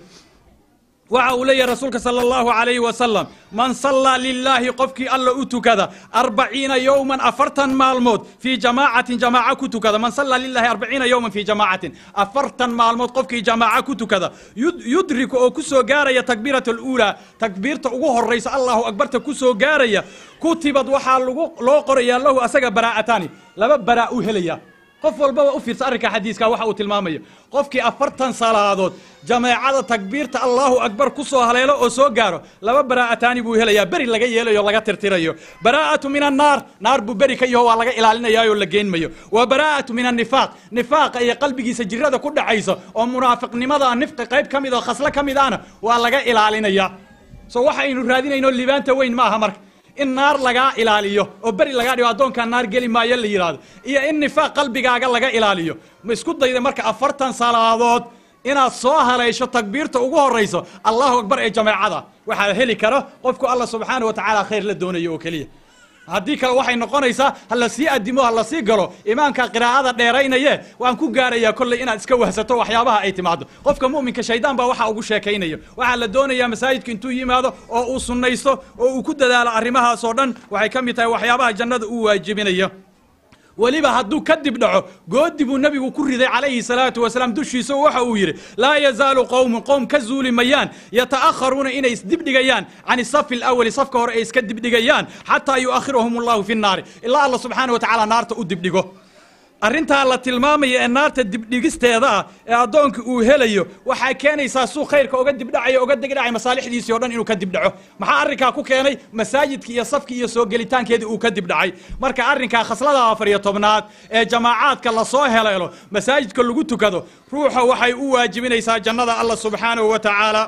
waxa uu leeyahy rasuulka salى اllahu عalayhi wasalam man sallaa lilaahi qofkii alla u tukada arbaciina yowman afartan maalmood fii jamaacatin jamaaca ku tukada man sallaa lilahi arbaciina yowman fii jamaacatin afartan maalmood qofkii jamaaca ku tukada yudriku oo ku soo gaaraya takbiirat اluulaa takbiirta ugu horaysa allahu akbarta ku soo gaaraya kutibad waxaa lagu loo qorayaa lahu asaga baraa'ataani laba baraa u helaya qof walbaba u fiirsa arrinka xadiiska waxa uu tilmaamayo qofkii afartan salaadood jameecada takbiirta allahu akbar ku soo haleelo oo soo gaaro laba baraa'ataani buu helayaa beri laga yeelayo laga tirtirayo baraa'atu min annaar naar buu beri ka yaho waa laga ilaalinayaayoo la geenmayo wa baraa'atu min annifaaq nifaaqa iyo qalbigiisa jirada ku dhacaysa oo munaafiqnimada nifqi qayb ka mid oo khaslo ka mid ahna waa laga ilaalinaya so waxaynu raadinayno libaanta weyn ma aha marka in naar lagaa ilaaliyo oo beri lagaa dhigo addoonkaa naar geli maayo la yidhaahdo iyo in nifaaq qalbigaaga laga ilaaliyo ma isku dayda marka afartan salaadood inaad soo haleysho takbiirta ugu horayso allahu akbar ee jameecada waxaa heli karo qofku alla subxaana wa tacaala khayr la doonayo oo keliya haddii kale waxay noqonaysaa ha la sii adimo ha la sii galo imaamka qiraa'ada dheeraynaye waan ku gaarayaa kolley inaad iska wahsato waxyaabaha ay timaado qofka mu'minka shaydaan baa waxa ugu sheekaynayo waxaa la doonayaa masaajidka intuu yimaado oo uu sunnaysto oo uu ku dadaalo arrimahaas oo dhan waxay ka mid tahay waxyaabaha jannada uu waajibinayo weliba hadduu kadib dhaco goodi buu nebigu ku riday calayhi salaatu wasalaam dushiisa waxa uu yidhi laa yazaalu qowmun qowm ka zuuli mayaan yata'akharuuna inay isdibdhigayaan can isafi alawali safka hore ay iska dibdhigayaan xataa yu'akhirahum allahu fi nnaari ilaa alla subxaana wa tacaala naarta u dibdhigo arrintaa la tilmaamaya ee naarta dibdhigisteeda ah ee addoonka uu helayo waxaa keenaysaa suu khayrka oga dibdhacayo oga degdhacay masaalixdiisii o dhan inuu ka dibdhaco maxaa arrinkaa ku keenay masaajidkii iyo safkii iyo soo gelitaankeedii uu ka dibdhacay marka arrinkaa khaslada afar iyo tobnaad ee jamaacaadka lasoo heleelo masaajidka lagu tukado ruuxa waxay u waajibinaysaa jannada allah subxaanahu wa tacaala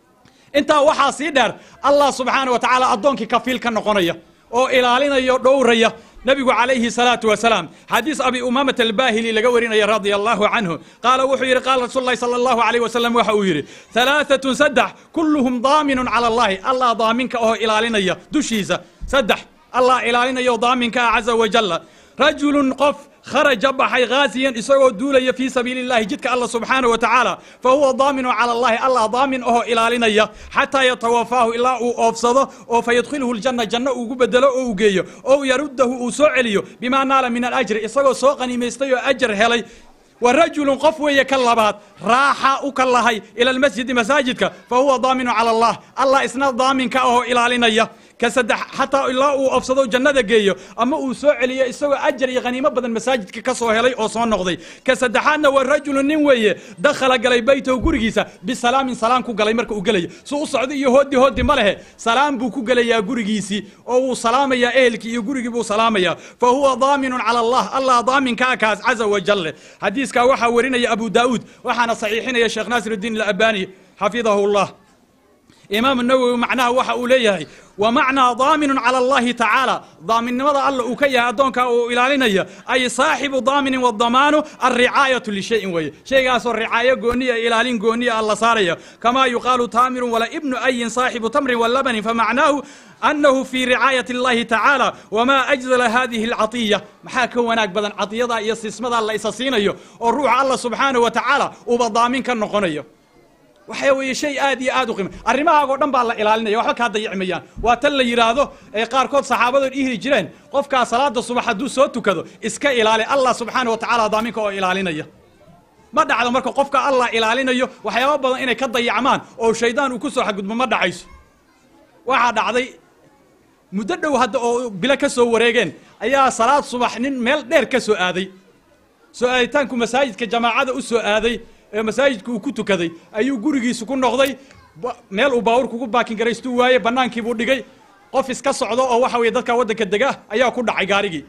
intaa waxaa sii dheer allah subxaana wa tacaala addoonkii kafiil ka noqonaya oo ilaalinaya o dhowraya nabigu calayhi salaatu wasalaam xadiis abi umaamat albahili laga warinaya radia allahu canhu qaala wuxuu yidhi qaala rasuul lahi sala allahu alayh wasalam waxa uu yidhi halaaatun saddex kulluhum daaminun cala allahi allah daaminka oo ilaalinaya dushiisa saddex allah ilaalinaya oo daaminka ah caza wajalla rajulun qof kharaja baxay ghaasiyan isagoo duulaya fii sabiili llahi jidka alla subxaana wa tacaala fa huwa daaminu cala allahi allah daamin ahoo ilaalinaya xataa yatawafaahu ilaa uu oofsado oo fa yadkhiluhu ljanna janno ugu bedelo oo u geeyo oo yaruddahu uu soo celiyo bimaa naala min alajri isagoo soo qaniimaystay oo ajar helay wa rajulun qof weeye ka labaad raaxa u ka lahay ila almasjidi masaajidka fa huwa daaminu cala allah allah isna daaminka ahoo ilaalinaya ka saddex xataa ilaa uu ofsado jannada geeyo ama uu soo celiyo isagoo ajar iyo khaniimo badan masaajidka ka soo helay oo soo noqday ka saddexaadna waa rajulu nin weeye dakhala galay beytahu gurigiisa bisalaamin salaam ku galay marka uu gelayo su u socdo iyo hoodi hoodi ma lehe salaam buu ku gelayaa gurigiisii oo wuu salaamayaa ehelkii iyo gurigii buu salaamayaa fa huwa daaminun cala allah allah daaminkaa kaas caza wajalle xadiiskaa waxaa warinaya abu daa'uud waxaana saxiixinaya sheekh naasir uddiin alabani xafidahu llah imaam nawowi macnaha waxa uu leeyahay wa macnaa daaminun cala allahi tacaala daaminnimada alla uu ka yahay addoonka uu ilaalinaya ay saaxibu daaminin wadamaanu alricaayatu lishayin weeye shaygaasoo ricaayo gooniya ilaalin gooniya alla saaraya kamaa yuqaalu taamirun wala ibnu ayin saaxibu tamrin walabanin famacnaahu annahu fii ricaayati allahi tacaala wamaa ajzala hadihi alcatiya maxaa ka wanaag badan cadiyada iyo sismada la isa siinayo oo ruuxa alla subxaanahu wa tacaala uuba daamin ka noqonayo waxa weeye shay aad iyo aad u qiima arrimahaagoo dhan baa la ilaalinaya waxba kaa dayici mayaan waa tan la yidhaahdo ee qaarkood saxaabadood ihri jireen qofkaa salaada subax hadduu soo tukado iska ilaali allah subxaana wa tacaala daaminka oo ilaalinaya ma dhacdo marka qofka allah ilaalinayo waxyaaba badan inay ka dayacmaan oo shaydaan uu ku soo xadgudbo ma dhacayso waxaa dhacday muddo dhow hadda oo bilo ka soo wareegeen ayaa salaad subax nin meel dheer ka soo aaday soo aaditaanku masaajidka jamaacada u soo aaday ee masaajidka uu ku tukaday ayuu gurigiisu ku noqday meel uu baawur kugu baakin garaystuu waaye bannaankii buu dhigay qof iska socdo oo waxa weye dadka waddanka dega ayaa ku dhacay gaarigii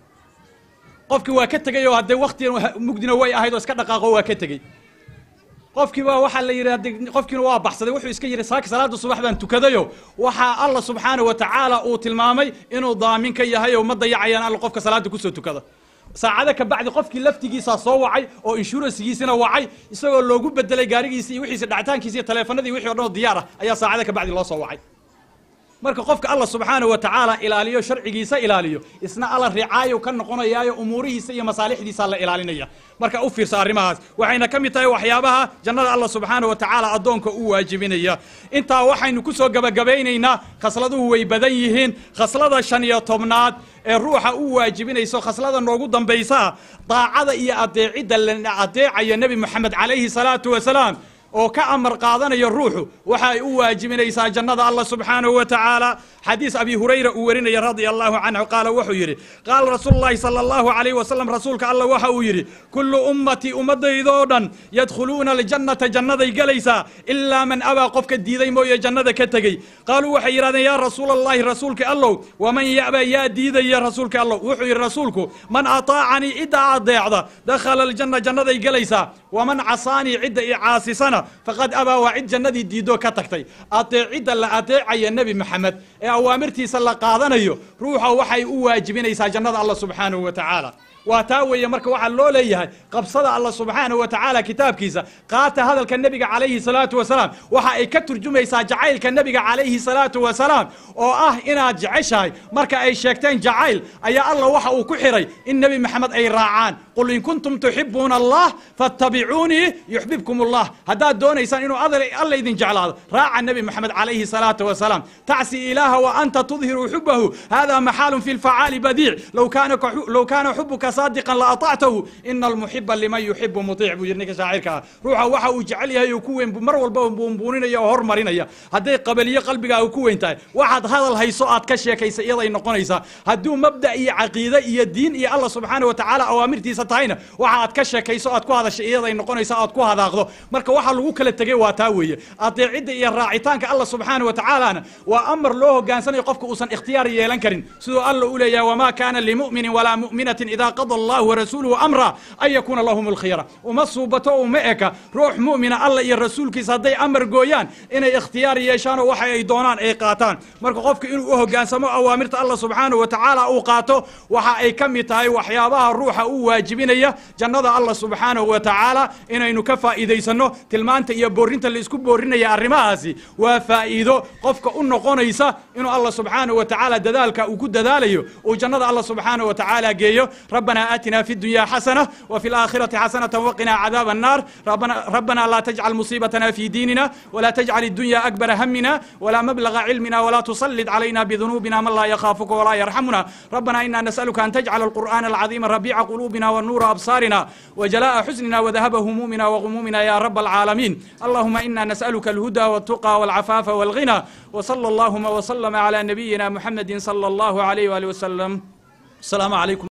qofkii waa ka tegey oo haddee wakti mugdina way ahayd oo iska dhaqaaqo waa ka tegey qofkiiba waxaa la yidhi hadde qofkiina waa baxsaday wuxuu iska yidhi saaka salaada subax baan tukadayo waxaa alla subxaana wa tacaala uu tilmaamay inuu daamin ka yahay oo ma dayacayaan alla qofka salaada kusoo tukada saacado ka bacdi qofkii laftigiisaa soo wacay oo inshuransigiisina wacay isagoo loogu bedelay gaarigiisi iyo wixiisa dhacitaankiisa iyo taleefanadii wixii o dhan oo diyaar ah ayaa saacado ka bacdi loo soo wacay marka qofka alla subxaana wa tacaala ilaaliyo sharcigiisa ilaaliyo isna alla ricaayo ka noqonayaayo umuurihiisa iyo masaalixdiisa la ilaalinaya marka u fiirsa arrimahaas waxayna ka mid tahay waxyaabaha jannada alla subxaana wa tacaala addoonka u waajibinaya intaa waxaynu ku soo gebagabaynaynaa khasladuhu way badan yihiin khaslada shan iyo tobnaad ee ruuxa u waajibinayso khaslada noogu dambaysaa daacada iyo adeecidda la adeecayo nebi moxamed calayhi salaatu wasalaam oo ka amar qaadanayo ruuxu waxay u waajibinaysaa jannada allah subxaanahu wa tacaala xadiis abi hurayra uu warinaya radia allahu canhu qaala wuxuu yidhi qaala rasuulu llahi sala allahu alayh wasalam rasuulka allah waxa uu yidhi kullu ummatii ummaddaydoo dhan yadkhuluuna aljannata jannaday gelaysaa ilaa man abaa qofka diiday mooye jannada ka tegey qaaluu waxay yidhahdeen yaa rasuula allahi rasuulka allow waman ya'ba yaa diidaya rasuulka allow wuxuu yidhi rasuulku man ataacanii cidda adeecda dakhala aljanna jannaday gelaysaa waman casaanii cidda i caasisana faqad abaa waa cid jannadii diidoo ka tagtay adeecidda la adeecaya nebi maxamed ee awaamirtiisa la qaadanayo ruuxa waxay u waajibinaysaa jannada allah subxaanahu wa tacaala waa taa weeye marka waxaa loo leeyahay qabsada alla subxaanahu wa tacaala kitaabkiisa qaata hadalka nebiga calayhi salaatu wasalaam waxa ay ka turjumaysaa jacaylka nebiga calayhi salaatu wasalaam oo ah inaad jeceshahay marka ay sheegteen jacayl ayaa alla waxa uu ku xiray in nebi maxamed ay raacaan qul in kuntum tuxibuuna allah fattabicuunii yuxbibkum allah haddaad doonaysaan inuu alla idin jeclaado raaca nebi maxamed calayhi salaatu wasalaam tacsi ilaaha wa anta tudhiru xubahu hada maxaalun fi lfacaali badiic low kaana low kaana xubuka saadiqan la atactahu ina almuxiba liman yuxibu mutic buu yidhi ninka shaacirka ah ruuxa waxa uu jecel yahay oo ku weyn mar walba buunbuuninaya oo hormarinaya hadday qabaliyo qalbigaaga ku weyn tahay waxaad hadal hayso aad ka sheekaysa iyaday noqonaysaa hadduu mabda iyo caqiide iyo diin iyo alla subxaana wa tacaala awaamirtiisa tahayna waxa aad ka sheekayso aad ku hadashay iyaday noqonaysa aad ku hadaaqdo marka waxa lagu kala tegey waa taa weeye adeecidda iyo raacitaanka alla subxaana wa tacaalana waa amar loo hogaansanayo qofka uusan ikhtiyaar yeelan karin siduu alla u leeyahay wamaa kaana limuminin walaa mu'minatin idaa qada allahu warasuuluhu amra an yakuuna lahum alkhiyara uma suubato uma eka ruux mu'mina alla iyo rasuulkiisa hadday amar gooyaan inay ikhtiyaar yeeshaanoo waxa ay doonaan ay qaataan marka qofka inuu u hogaansamo awaamirta alla subxaanahu wa tacaala uu qaato waxa ay ka mid tahay waxyaabaha ruuxa u waajibinaya jannada alla subxaanahu wa tacaala inaynu ka faa'iidaysanno tilmaanta iyo boorinta laisku boorinaya arrimahaasi waa faa'iido qofka u noqonaysa inuu alla subxaanahu wa tacaala dadaalka uu ku dadaalayo uu jannada alla subxaanahu wa tacaala geeyo rabbanaa aatina fi dunya xasana wa fi الآخرة حسنة وقنا عذاب النار ربنا, ربنا لا تجعل مصيبتنا في ديننا ولا تجعل الدنيا أكبر همنا ولا مبلغ علمنا ولا تسلط علينا بذنوبنا من لا يخافك ولا يرحمنا ربنا إنا نسألك أن تجعل القرآن العظيم ربيع قلوبنا والنور أبصارنا وجلاء حزننا وذهب همومنا وغمومنا يا رب العالمين اللهم إنا نسألك الهدى والتقى والعفاف والغنى وصلى اللهم وسلم على نبينا محمد صلى الله عليه وآله وسلم السلام عليكم